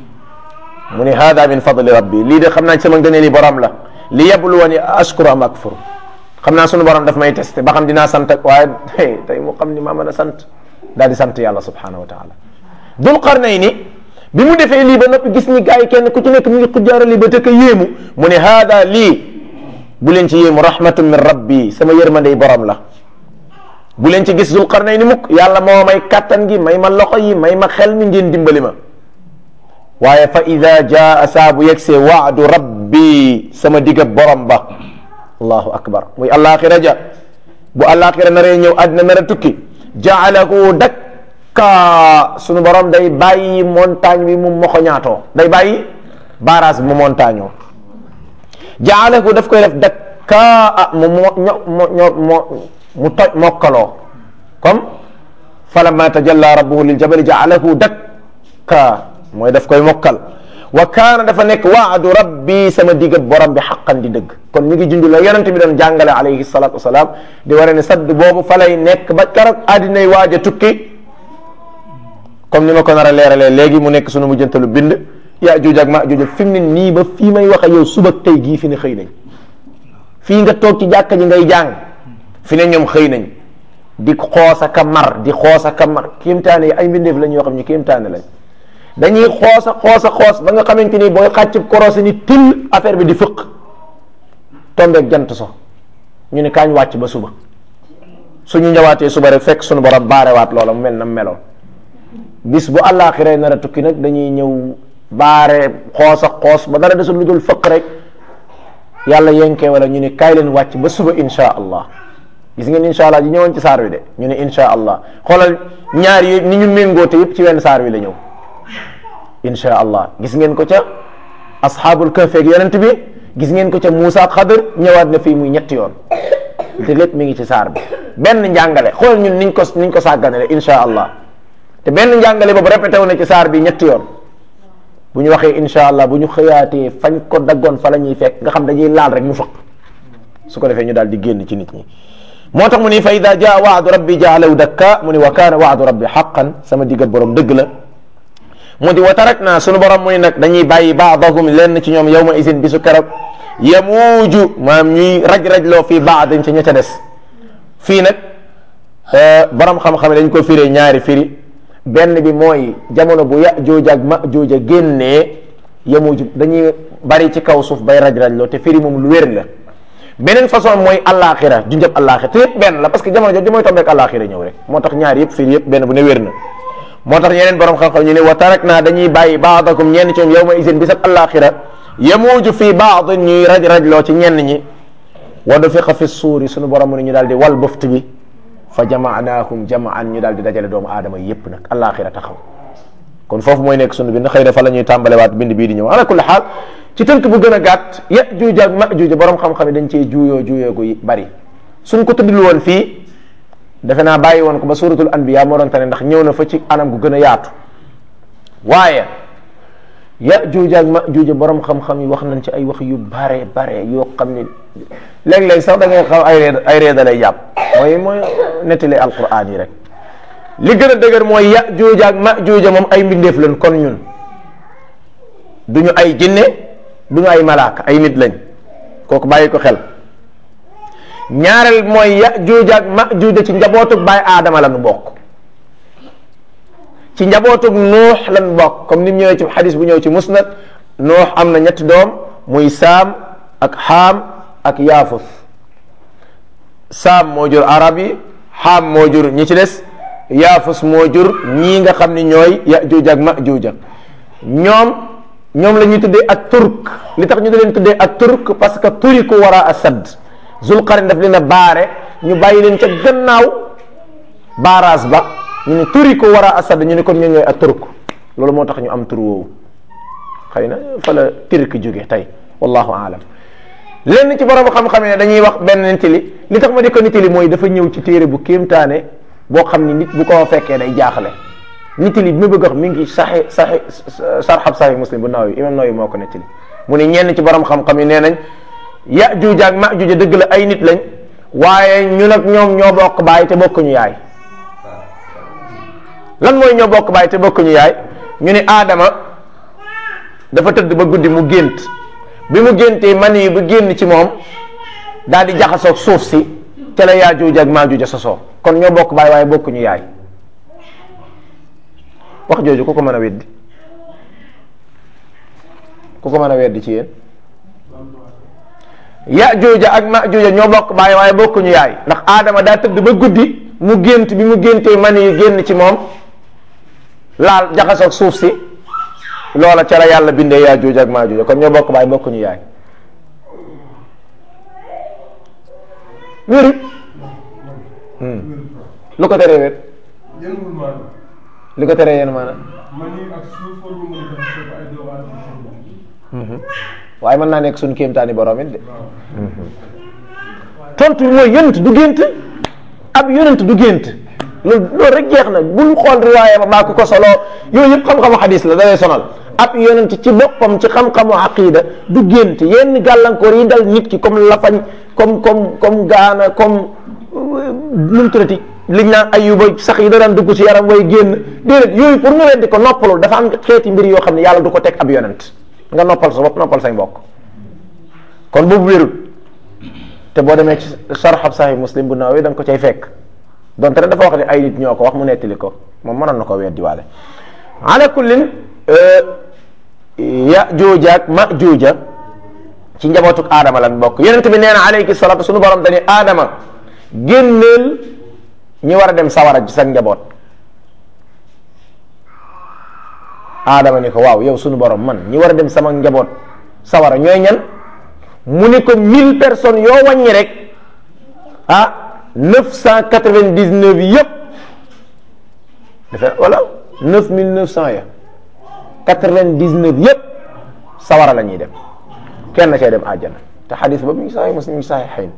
mu ne hada min fadli rabbi lii de xam naa ci sama ngëneeli borom la li yabluwani ashkuru am akfur xam naa sunu borom daf may testé ba xam dinaa sant ak waaye tey mu xam ni maa mën a sant daal di sant yàlla subhanahu wa taala dul qarnayni bi mu defee lii ba noppi gis ni gars yi kenn ku ci nekk mu ngi xujjaarali ba tëkk yéemu mu ne hada lii bu leen ci yéemu rahmatun min rabbi sama yërmandey borom la bu leen ci gis dul qarnayni mukk yàlla moo may kattan gi may ma loxo yi may ma xel mi ngeen dimbali ma waaye fa ida jaa saa bu yegsee waadu rabbi sama digga borom ba allahu akbar muy alaxira ja bu alaxira naree ñëw àddina nar a tukki jaalahu dakka sunu borom day bàyyi montagne bi mu moxoñaatoo day bàyyi barrage bi mu montagne oo jaalahu daf koy def dakka mu mo mo mo mu toj mokkaloo comme falamma tajalla rabbuhu lil jabali jaalahu dakka mooy daf koy mokkal wa kaana dafa nekk waadu rabbi sama digg borom bi xaqan di dëgg kon mi ngi junj la yonent bi doon jàngale alayhi salatu wasalaam di waree ne sadd boobu fa lay nekk ba keroog addinay waaj a tukki comme ni ma ko nar a leeralee léegi mu nekk sunu mujjantalu bind yaa juuj ak ma juuj fi mu ne nii ba fii may wax ak yow suba tey gii fi ne xëy nañ fii nga toog ci jàkka ji ngay jàng fi ne ñoom xëy nañ di xoos ak a mar di xoos ak a mar kéemtaane yi ay mbindeef lañ yoo xam ne kéemtaane lañ dañuy xoos a xoos a xoos ba nga xamante ni booy xàcc korosé ni till affaire bi di fëq tombeeg jant so ñu ne kaañ wàcc ba suba suñu ñëwaatee suba rek fekk suñu borom baarewaat loola mu mel na meloon bis bu àllaaxira nar a tukki nag dañuy ñëw baare xoos ak xoos ba dara desul lu dul fëq rek yàlla yenkee wala ñu ne kaay leen wàcc ba suba insha allah gis ngeen insha allah ji ñëwoon ci saar wi de ñu ne insha allah xoolal ñaar yi ni ñu méngoote yëpp ci wenn saar wi la ñëw insha allah gis ngeen ko ca asxaabul kahf ak yonent bi gis ngeen ko ca Muusa ak Xadir ñëwaat na fii muy ñetti yoon te lépp mi ngi ci saar bi benn njàngale xool ñun niñ ko niñ ko sàgganale insha allah te benn njàngale boobu répété wu na ci saar bi ñetti yoon bu ñu waxee insha allah bu ñu xëyaatee fañ ko daggoon fa la ñuy fekk nga xam dañuy laal rek mu fëq su ko defee ñu daal di génn ci nit ñi moo tax mu ni fa ida jaa waadu rabbi jaalaw dakka mu ni wa kaana waadu rabbi xaqan sama diggal borom dëgg la mu di wa tarak naa sunu borom mu ni nag dañuy bàyyi baadahum lenn ci ñoom yawma isin bisu keroog yamuuju maam ñuy raj-rajloo fii baadin ci ña ca des fii nag borom xam-xam dañ ko firee ñaari firi benn bi mooy jamono bu Yaajuuj ak Maajuuj génnee yamuuju dañuy bari ci kaw suuf bay raj-rajloo te firi moom lu wér la beneen façon mooy allaaxira ju njëb allaaxira te yëpp benn la parce que jamono jooju mooy tombeek allaaxira ñëw rek moo tax ñaar yëpp firi yëpp benn bu ne wér na moo tax ñeneen borom xam-xam ñu ne wa tarak naa dañuy bàyyi baadakum ñenn ci ñoom yawma isin bisab allaaxira yamuuju fi baadin ñuy raj rajloo ci ñenn ñi wa nufiqa fi suuri sunu borom mu ne ñu daal di wal bëft bi fa jamaanaahum jamaan ñu daal di dajale doomu aadama yépp nag allaaxira taxaw kon foofu mooy nekk sunu bind xëy na fa la ñuy tàmbalewaat bind bii di ñëw ala kulli xaal ci tënk bu gën a gàtt Yaajuuj ak Maajuuj borom xam-xam yi dañ cee juuyoo juuyoo gu bari suñ ko tuddul woon fii defe naa bàyyi woon ko ba suratul anbiya moo doon tane ndax ñëw na fa ci anam gu gën a yaatu waaye Yaajuuj ak Maajuuj borom xam-xam yi wax nañ ci ay wax yu bare bare yoo xam ni léeg-léeg sax da ngay xaw ay reed ay reeda lay jàpp mooy mooy nettali alquran yi rek li gën a dëgër mooy Yaajuuj ak Maajuuj moom ay mbindeef lañ kon ñun duñu ay jinne duñu ay malaaka ay nit lañ kooku bàyyi ko xel ñaareel mooy Yaajuuj ak Maajuuj ci njabootug baay aadama lañu bokk ci njabootug nuux lañu bokk comme ni mu ñëwee ci xadis bu ñëw ci musnad nuux am na ñetti doom muy saam ak xaam ak yaafus saam moo jur arab yi xaam moo jur ñi ci des yaafus moo jur ñii nga xam ni ñooy Yaajuuj ak Maajuuj ñoom ñoom la ñuy tuddee ak turk li tax ñu da leen tuddee ak turk parce que turiku wara asad zulqarin daf leen a baare ñu bàyyi leen ca gannaaw baaraas ba ñu ne turiku wara asad ñu ne kon ñoo ñooy ak turk loolu moo tax ñu am tur woowu xëy na fa la turk jóge tey wallahu aalam lenn ci borom xam-xam ne dañuy wax benn nettali li tax ma di ko nettali mooy dafa ñëw ci téere bu kéemtaane boo xam ni nit bu ko fekkee day jaaxle nettali bi ma bëgg a wax mi ngi saxi saxi sarxab saxi muslim bu naaw yi imam naaw yi moo ko nettali mu ne ñenn ci borom xam-xam yi nee nañ Yaajuuj ak Maajuuj dëgg la ay nit lañ waaye ñun ak ñoom ñoo bokk baay te bokkuñu yaay lan mooy ñoo bokk baay te bokkuñu yaay ñu ne Adama dafa tëdd ba guddi mu gént bi mu géntee man yi bu génn ci moom daal di jaxasoog suuf si ca la Yaajuuj ak Maajuuj sosoo kon ñoo bokk baay waaye bokkuñu yaay wax jooju ku ko mën a weddi ku ko mën a weddi ci yéen Yaajuuj ak Maajuuj ñoo bokk baay waaye bokkuñu yaay ndax Adama daa tëdd ba guddi mu gént bi mu géntee man yi génn ci moom laal jaxasoog suuf si loola ca la yàlla bindee Yaajuuj ak Maajuuj kon ñoo bokk baay bokkuñu yaay wéru lu ko teree wér li ko teree yéen maanaam waaye mën naa nekk suñ kéemtaani borom it de tontu bi mooy yonent du gént ab yonent du gént loolu loolu rek jeex na bul xool riwaaya ba maa ko ko solo yooyu yëpp xam-xamu xadis la da lay sonal ab yonent ci boppam ci xam-xamu aqida du gént yenn gàllankoor yi dal nit ki comme lafañ comme comme comme gaana comme nu mu tuddati liñ naan ayuba sax yi da daan dugg ci yaram way génn déedéet yooyu pour nga weddi ko noppalul dafa am xeeti mbir yoo xam ne yàlla du ko teg ab yonent nga noppal sa bopp noppal say mbokk kon boobu wérul te boo demee ci sarxab sahih muslim bu naaw yi da nga ko cay fekk donte ne dafa wax ne ay nit ñoo ko wax mu nettali ko moom mënoon na ko weddi waale ala kullin Yaajuuj ak Maajuuj ci njabootuk aadama lan bokk yonent bi nee na alayhi salaatu sunu borom dañuy aadama génneel ñi war a dem sawara ci sa njaboot aadama ni ko waaw yow sunu borom man ñi war a dem sama njaboot sawara ñooy ñan mu ni ko mille personnes yoo wàññi rek ah neuf cent quatre-vingt-dix-neuf yëpp dafa wala neuf mille neuf cent ya quatre-vingt-dix-neuf yëpp sawara la ñuy dem kenn cay dem àjjana te xadis ba mi ngi saxi muslim mi ngi saxi xayn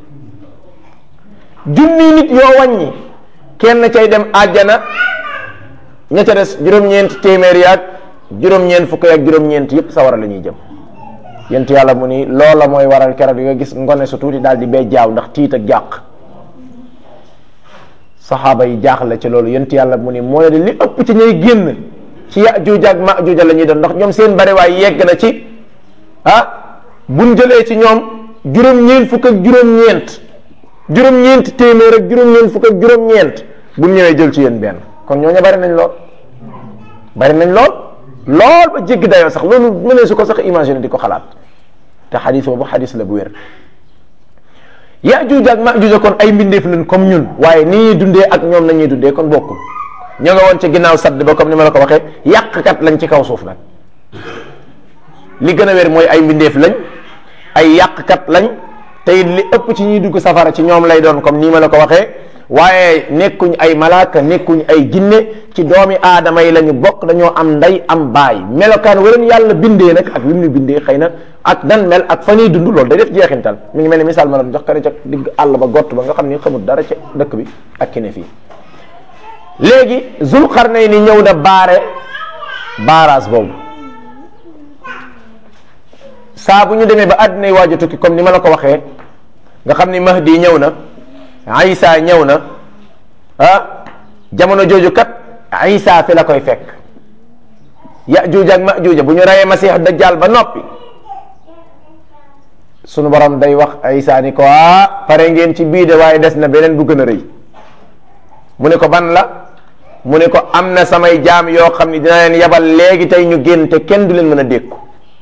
junni nit yoo wàññi kenn cay dem àjjana ña ca des juróom-ñeent téeméer yaag juróom-ñeent fukk yaag juróom-ñeent yëpp sawara la ñuy jëm yent yàlla mu ni loola mooy waral keroog yi nga gis ngone su tuuti daal di bee jaaw ndax tiit ak jàq saxaaba yi jaaxle ci loolu yent yàlla mu ni moo ne li ëpp ci ñay génn ci Yaajuuj ak Maajuuj la ñuy doon ndax ñoom seen bariwaay yegg na ci ah buñ jëlee ci ñoom juróom-ñeent fukk ak juróom-ñeent juróom-ñeent téeméer ak juróom-ñeent fukk ak juróom-ñeent buñ ñëwee jël ci yéen benn kon ñooñu bari nañ lool bari nañ lool lool ba jéggi dayoo sax loolu mënee su ko sax imaginer di ko xalaat te xadis boobu xadis la bu wér Yaajuuj ak Maajuuj kon ay mbindeef lañ comme ñun waaye ni ñuy dundee ak ñoom nañuy dundee kon bokkul ñoo nga woon ci ginnaaw sadd ba comme ni ma la ko waxee yàqkat lañ ci kaw suuf nag li gën a wér mooy ay mbindeef lañ ay yàqkat lañ te li ëpp ci ñuy dugg safara ci ñoom lay doon comme nii ma la ko waxee waaye nekkuñ ay malaaka nekkuñ ay jinne ci doomi aadama yi la ñu bokk dañoo am ndey am baay melokaan waleen yàlla bindee nag ak lim ñu bindee xëy na ak dan mel ak fa ñuy dund loolu day def jeexintal mi ngi mel ni misaal ma doon jox kare ca digg àll ba gott ba nga xam ni xamul dara ca dëkk bi ak ki ne fii léegi Zulqarnayni ñëw na baare baaraas boobu saa bu ñu demee ba àddina yi waaj a tukki comme ni ma la ko waxee nga xam ni Mahdi ñëw na Isa ñëw na ah jamono jooju kat Isa fi la koy fekk Yajuuj ak Majuuj bu ñu reyee Masiix Dajjal ba noppi sunu borom day wax Isa ni ko ah pare ngeen ci bii de waaye des na beneen bu gën a rëy mu ne ko ban la mu ne ko am na samay jaam yoo xam ni dina leen yabal léegi tey ñu génn te kenn du leen mën a dékku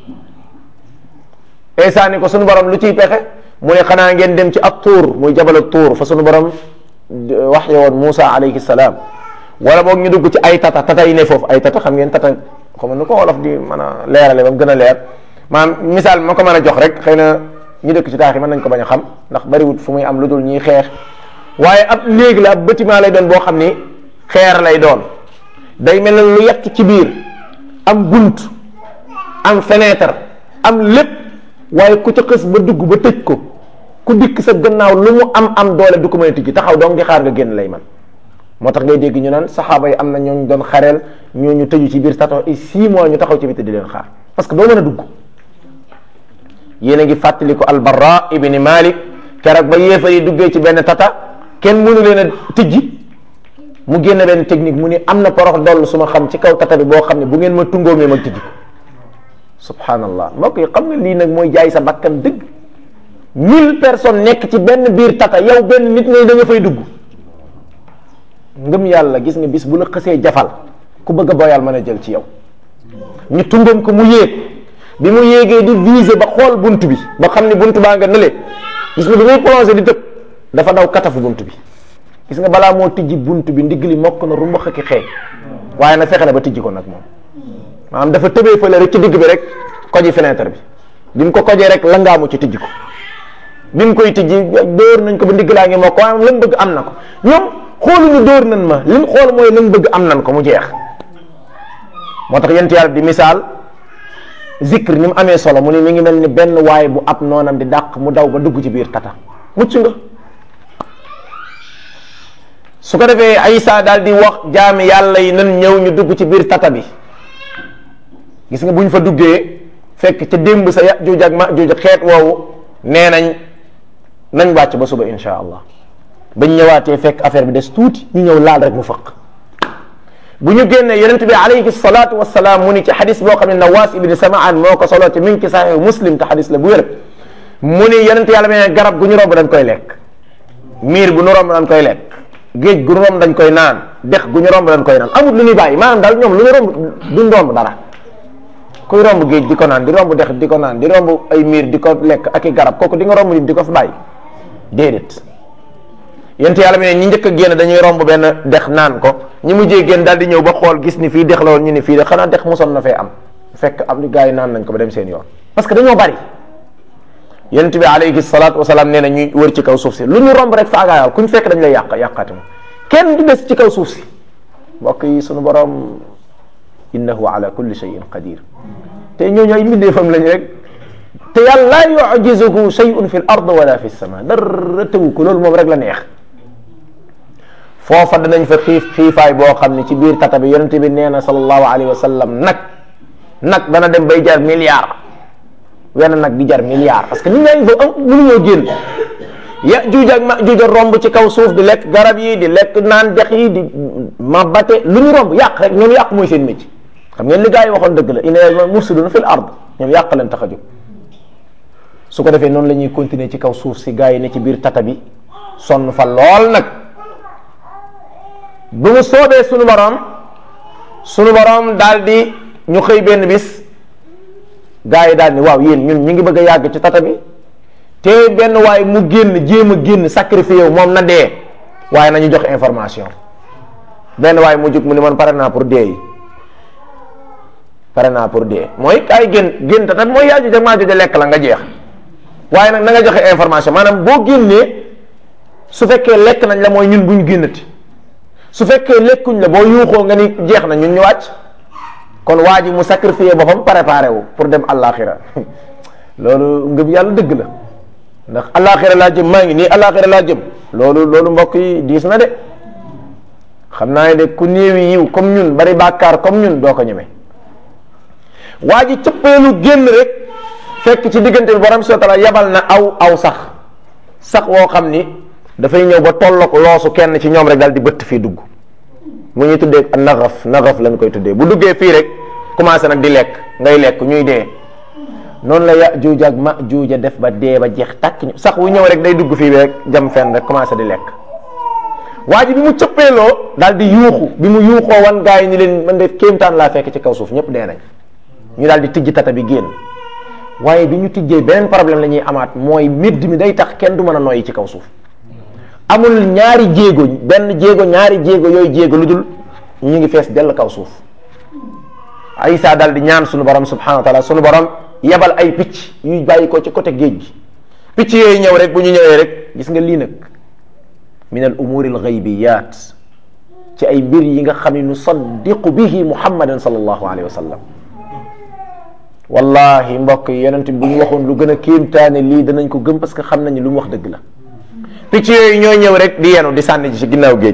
Isa ni ko sunu borom lu ciy pexe mu ne xanaa ngeen dem ci ab tuur muy jabal tuur fa sunu borom wax woon Moussa alayhi salaam wala boog ñu dugg ci ay tata tata yi ne foofu ay tata xam ngeen tata xam nu ko wolof di mën a leerale ba mu gën a leer maanaam misaal ma ko mën a jox rek xëy na ñu dëkk ci taax yi mën nañ ko bañ a xam ndax bariwut fu muy am lu dul ñuy xeex waaye ab néeg la ab bâtiment lay doon boo xam ni xeer lay doon day mel ne lu yàq ci biir am bunt am fenêtre am lépp waaye ku ca xës ba dugg ba tëj ko ku dikk sa gannaaw lu mu am am doole du ko mën a tijji taxaw dong di xaar nga génn lay man moo tax ngay dégg ñu naan saxaaba yi am na ñooñu doon xareel ñooñu tëju ci biir tato i six mois ñu taxaw ci biti di leen xaar parce que doo mën a dugg yéen a ngi fàttali ko albarra ibni malik keroog ba yéefar yi duggee ci benn tata kenn mënu leen a tijji mu génn benn technique mu ni am na porox doll su ma xam ci kaw tata bi boo xam ne bu ngeen ma tungoomee ma tijji ko subhanallah mbokk yi xam nga lii nag mooy jaay sa bakkan dëgg mille personnes nekk ci benn biir tata yow benn nit ngay da nga fay dugg ngëm yàlla gis nga bis bu la xësee jafal ku bëgg a boyal mën a jël ci yow ñu tungoom ko mu yéeg bi mu yéegee di viser ba xool bunt bi ba xam ne bunt baa nga nële gis nga bi muy plongé di tëb dafa daw katafu bunt bi gis nga balaa moo tijji bunt bi ndigg li mokk na rumbax ak xeeñ waaye nag fexe na ba tijji ko nag moom maanaam dafa tëbee fële rek ci digg bi rek koji fenêtre bi bi mu ko kojee rek langaamu ci tijji ko bi mu koy tijji dóor nañ ko ba ndigg laa ngi mokk waaye moom la mu bëgg am na ko ñoom xooluñu dóor nañ ma li mu xool mooy la mu bëgg am nañ ko mu jeex moo tax yent yàlla di misaal zikr ni mu amee solo mu ne mi ngi mel ni benn waay bu ab noonam di dàq mu daw ba dugg ci biir tata mucc nga su ko defee Aysa daal di wax jaami yàlla yi nan ñëw ñu dugg ci biir tata bi gis nga bu ñu fa duggee fekk ca démb sa Yajuuj ak Majuuj xeet woowu nee nañ nañ wàcc ba suba insha allah bañ ñëwaatee fekk affaire bi des tuuti ñu ñëw laal rek mu fëq bu ñu génnee yonent bi alayhi salaatu wasalaam mu ni ci xadis boo xam ne Nawaas ibni Samaan moo ko solo ci mi ngi ci Sahih Muslim te xadis la bu wér mu ni yonent yàlla mee garab gu ñu romb dañ koy lekk miir bu ñu romb dañ koy lekk géej gu ñu romb dañ koy naan dex gu ñu romb dañ koy naan amul lu ñuy bàyyi maanaam daal ñoom lu ñu romb duñ romb dara kuy romb géej di ko naan di romb dex di ko naan di romb ay miir di ko lekk ak i garab kooku di nga romb nit di ko fi bàyyi déedéet yent yàlla mi ne ñi njëkk a génn dañuy romb benn dex naan ko ñi mujjee génn daal di ñëw ba xool gis ni fii dex la woon ñu ni fii de xanaa dex mosoon na fee am fekk am li gars yi naan nañ ko ba dem seen yoon parce que dañoo bari yonent bi alayhi salaatu wasalaam nee na ñuy wër ci kaw suuf si lu ñu romb rek faagaayal ku ñu fekk dañ lay yàq yàqaati ma kenn du des ci kaw suuf si mbokk yi sunu borom innahu ala kulli shay'in qadir te ñooñu ay mbindeefam lañ rek te yàlla laa yujizuhu shay'un fi l ard wala fi sama dara tëwu ko loolu moom rek la neex foofa danañ fa xiif xiifaay boo xam ne ci biir tata bi yonent bi nee na sallallahu alayhi wa sallam nag nag dana dem bay jar milliard wenn nag di jar milliard parce que nit ñaa ngi fa am mënuñoo génn ya juuj ak ma juuj romb ci kaw suuf di lekk garab yi di lekk naan dex yi di mabate lu ñu romb yàq rek ñoom yàq mooy seen métier xam ngeen li gars yi waxoon dëgg la inna mufsiduna fil ard ñoom yàq leen tax a jóg su ko defee noonu la ñuy continuer ci kaw suuf si gars yi ne ci biir tata bi sonn fa lool nag bu mu soobee sunu borom sunu borom daal di ñu xëy benn bis gars yi daal ni waaw yéen ñun ñu ngi bëgg a yàgg ci tata bi te benn waaye mu génn jéem a génn sacrifié wu moom na dee waaye nañu jox information benn waaye mu jug mu ni man pare naa pour dee yi pare naa pour dee mooy kaay génn génn tata bi mooy yaa joxe maa joxe lekk la nga jeex waaye nag na nga joxe information maanaam boo génnee su fekkee lekk nañ la mooy ñun buñ génnati su fekkee lekkuñ la boo yuuxoo nga ni jeex na ñun ñu wàcc kon waa ji mu sacrifié boppam préparé wu pour dem àllaaxira loolu ngëm yàlla dëgg la ndax àllaaxira laa jëm maa ngi nii àllaaxira laa jëm loolu loolu mbokk yi diis na de xam naa ne de ku néewi yiw comme ñun bari bàkkaar comme ñun doo ko ñeme waa ji cëppeelu génn rek fekk ci diggante bi borom subhaanahu wa taala yabal na aw aw sax sax woo xam ni dafay ñëw ba tolloog loosu kenn ci ñoom rek daal di bëtt fii dugg mu ñuy tuddee naxaf naxaf lañ koy tuddee bu duggee fii rek commencé nag di lekk ngay lekk ñuy dee noonu la ya juuja ak ma juuja def ba dee ba jeex tàkk sax wu ñëw rek day dugg fii rek jam fenn rek commencé di lekk waa ji bi mu cëppeeloo daal di yuuxu bi mu yuuxoo wan gaa yi ni leen man def kéemtaan laa fekk ci kaw suuf ñëpp dee nañ ñu daal di tijji tata bi génn waaye bi ñu tijjee beneen problème la ñuy amaat mooy midd mi day tax kenn du mën a noyyi ci kaw suuf amul ñaari jéego benn jéego ñaari jéego yooyu jéego lu dul ñu ngi fees dell kaw suuf Isa daal di ñaan sunu borom subhanahu wa taala sunu borom yebal ay picc yuy bàyyi ko ci côté géej gi picc yooyu ñëw rek bu ñu ñëwee rek gis nga lii nag min al umuri al ghaybiyat ci ay mbir yi nga xam ne nu saddiqu bihi muhammadan sallallahu alayhi wa sallam wallahi mbokk yi yonent bu ñu waxoon lu gën a kéemtaane lii danañ ko gëm parce que xam nañu lu mu wax dëgg la picc yooyu ñoo ñëw rek di yenu di sànni ci ginnaaw géej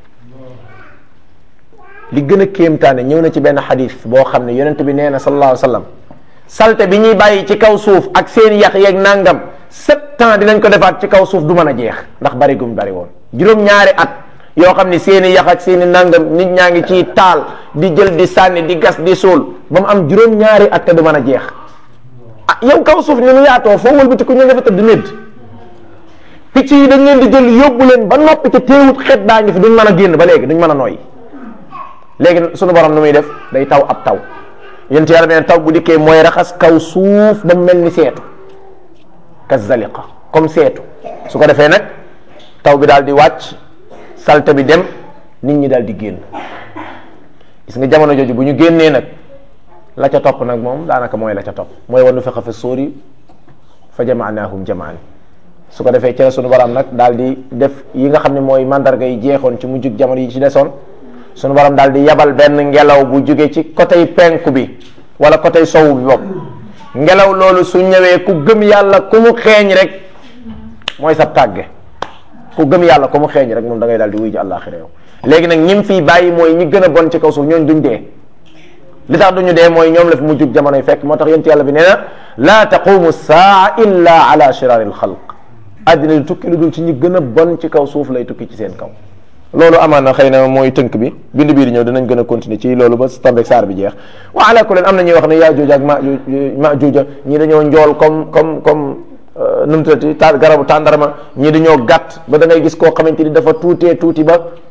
li gën a kéemtaane ñëw na ci benn xadis boo xam ne yonent bi nee na sallallahu alayhi wa sallam salte bi ñuy bàyyi ci kaw suuf ak seen yax yeeg nangam sept ans dinañ ko defaat ci kaw suuf du mën a jeex ndax bari gum bari woon juróom-ñaari at yoo xam ne seen i yax ak seen i nangam nit ñaa ngi ciy taal di jël di sànni di gas di suul ba mu am juróom-ñaari at te du mën a jeex ah yow kaw suuf ni mu yaatoo foo wëlbati ku ñu nga fa tëdd médd picc yi dañ leen di jël yóbbu leen ba noppi te teewut xet daa ngi fi duñ mën a génn ba léegi duñ mën a nooy léegi sunu borom nu muy def day taw ab taw yent yàlla beneen taw bu dikkee mooy raxas kaw suuf ba mel ni seetu ka zaliqa comme seetu su ko defee nag taw bi daal di wàcc salte bi dem nit ñi daal di génn gis nga jamono jooju bu ñu génnee nag la ca topp nag moom daanaka mooy la ca topp mooy wanu fexe fa sóori fa jamaanaahum jamaan su ko defee ci la sunu borom nag daal di def yi nga xam ne mooy mandarga yi jeexoon ci mujjug jamono yi ci desoon sunu borom daal di yabal benn ngelaw bu jóge ci côté penku bi wala côté sowu bi bopp ngelaw loolu su ñëwee ku gëm yàlla ku mu xeeñ rek mooy sab tàgge ku gëm yàlla ku mu xeeñ rek moom da ngay daal di wuy ji àllaaxira yow léegi nag ñim fii bàyyi mooy ñi gën a bon ci kaw suuf ñooñ duñ dee li tax duñu dee mooy ñoom la fi mujjug jamono yi fekk moo tax yent yàlla bi nee na laa taqumu saa illa ala shirari al xalq àddina di tukki lu dul ci ñi gën a bon ci kaw suuf lay tukki ci seen kaw loolu amaan na xëy na mooy tënk bi bind bii di ñëw dinañ gën a continuer ci loolu ba tombeeg saar bi jeex wa ala kulli am na ñuy wax ne yaa juuja ak ma ma juuja ñii dañoo njool comme comme comme nu mu tuddati ta garabu tàndarma ñii dañoo gàtt ba da ngay gis koo xamante ni dafa tuutee tuuti ba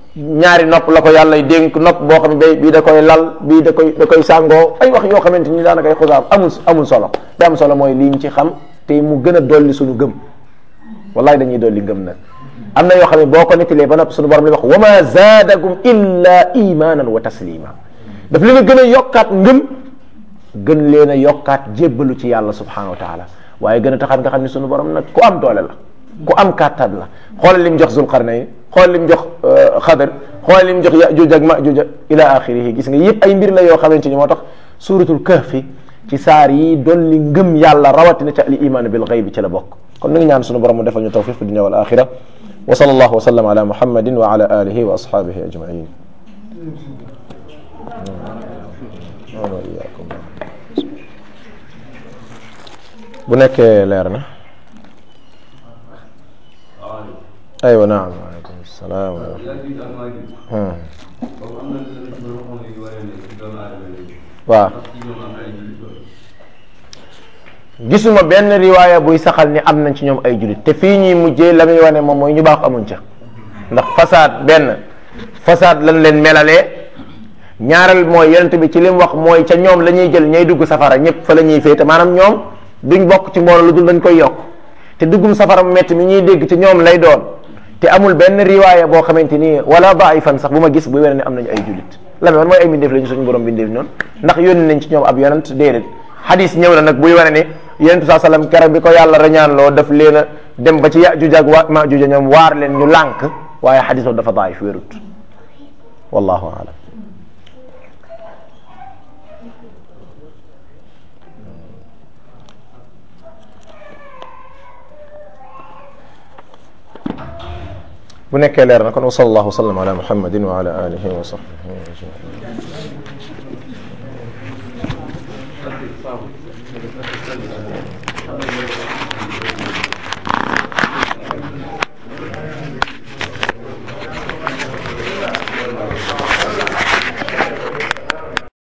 ñaari nopp la ko yàlla dénk nopp boo xam ne bii da koy lal bii da koy da koy sàngoo ay wax yoo xamante ni daanaka ay xusaam amul amul solo li am solo mooy liñ ci xam te mu gën a dolli suñu gëm wallahi dañuy dolli ngëm nag am na yoo xam ne boo ko nettalee ba nopp suñu borom li wax wa ma zaadakum illa imanan wa taslima daf leen a gën a yokkaat ngëm gën leen a yokkaat jébbalu ci yàlla subhanahu wa taala waaye gën a taxaat nga xam ne suñu borom nag ku am doole la ku am kàttan la xoolal lim jox Zulqarnayn xoolal lim jox Xadar xoolal lim jox Yajuuj ak Majuuj ila axirihi gis nga yëpp ay mbir la yoo xamante ni moo tax suuratul kahfi ci saar yi dolli ngëm yàlla rawatina ca al iman bil gayb ci la bokk kon nu ngi ñaan sunu borom mu defal ñu tawfiq fi dunya wal axira wa sallallahu wa sallam ala muhammadin wa ala alihi wa ashabihi ajmain bu nekkee leer na aywa naam waaleykum salaam wa rahmatulah waaw gisuma benn riwaaya buy saxal ni am nañ ci ñoom ay julit te fii ñuy mujjee la muy wane moom mooy ñu baax amuñ ca ndax fasaad benn fasaad lañ leen melalee ñaareel mooy yonent bi ci li mu wax mooy ca ñoom la ñuy jël ñay dugg safara ñëpp fa la ñuy féete maanaam ñoom duñ bokk ci mbooloo lu dul dañ koy yokk te duggum safara mu métti mi ñuy dégg ci ñoom lay doon te amul benn riwaaya boo xamante ni wala daifan sax bu ma gis bu wér ne am nañu ay julit la man mooy ay mbindeef lañu suñu borom bindeef noonu ndax yónni nañ ci ñoom ab yonent déedéet xadis ñëw na nag buy wane ne yonentu saa sallam keroog bi ko yàlla rañaan loo daf leen a dem ba ci Yajuuj ak wa Majuuj ñoom waar leen ñu lànk waaye xadis boobu dafa daif wérut wallahu alam bu nekkee leer na kon wa sallallahu wa sallam ala muhammadin wa ala alihi wa sahbihi ajmain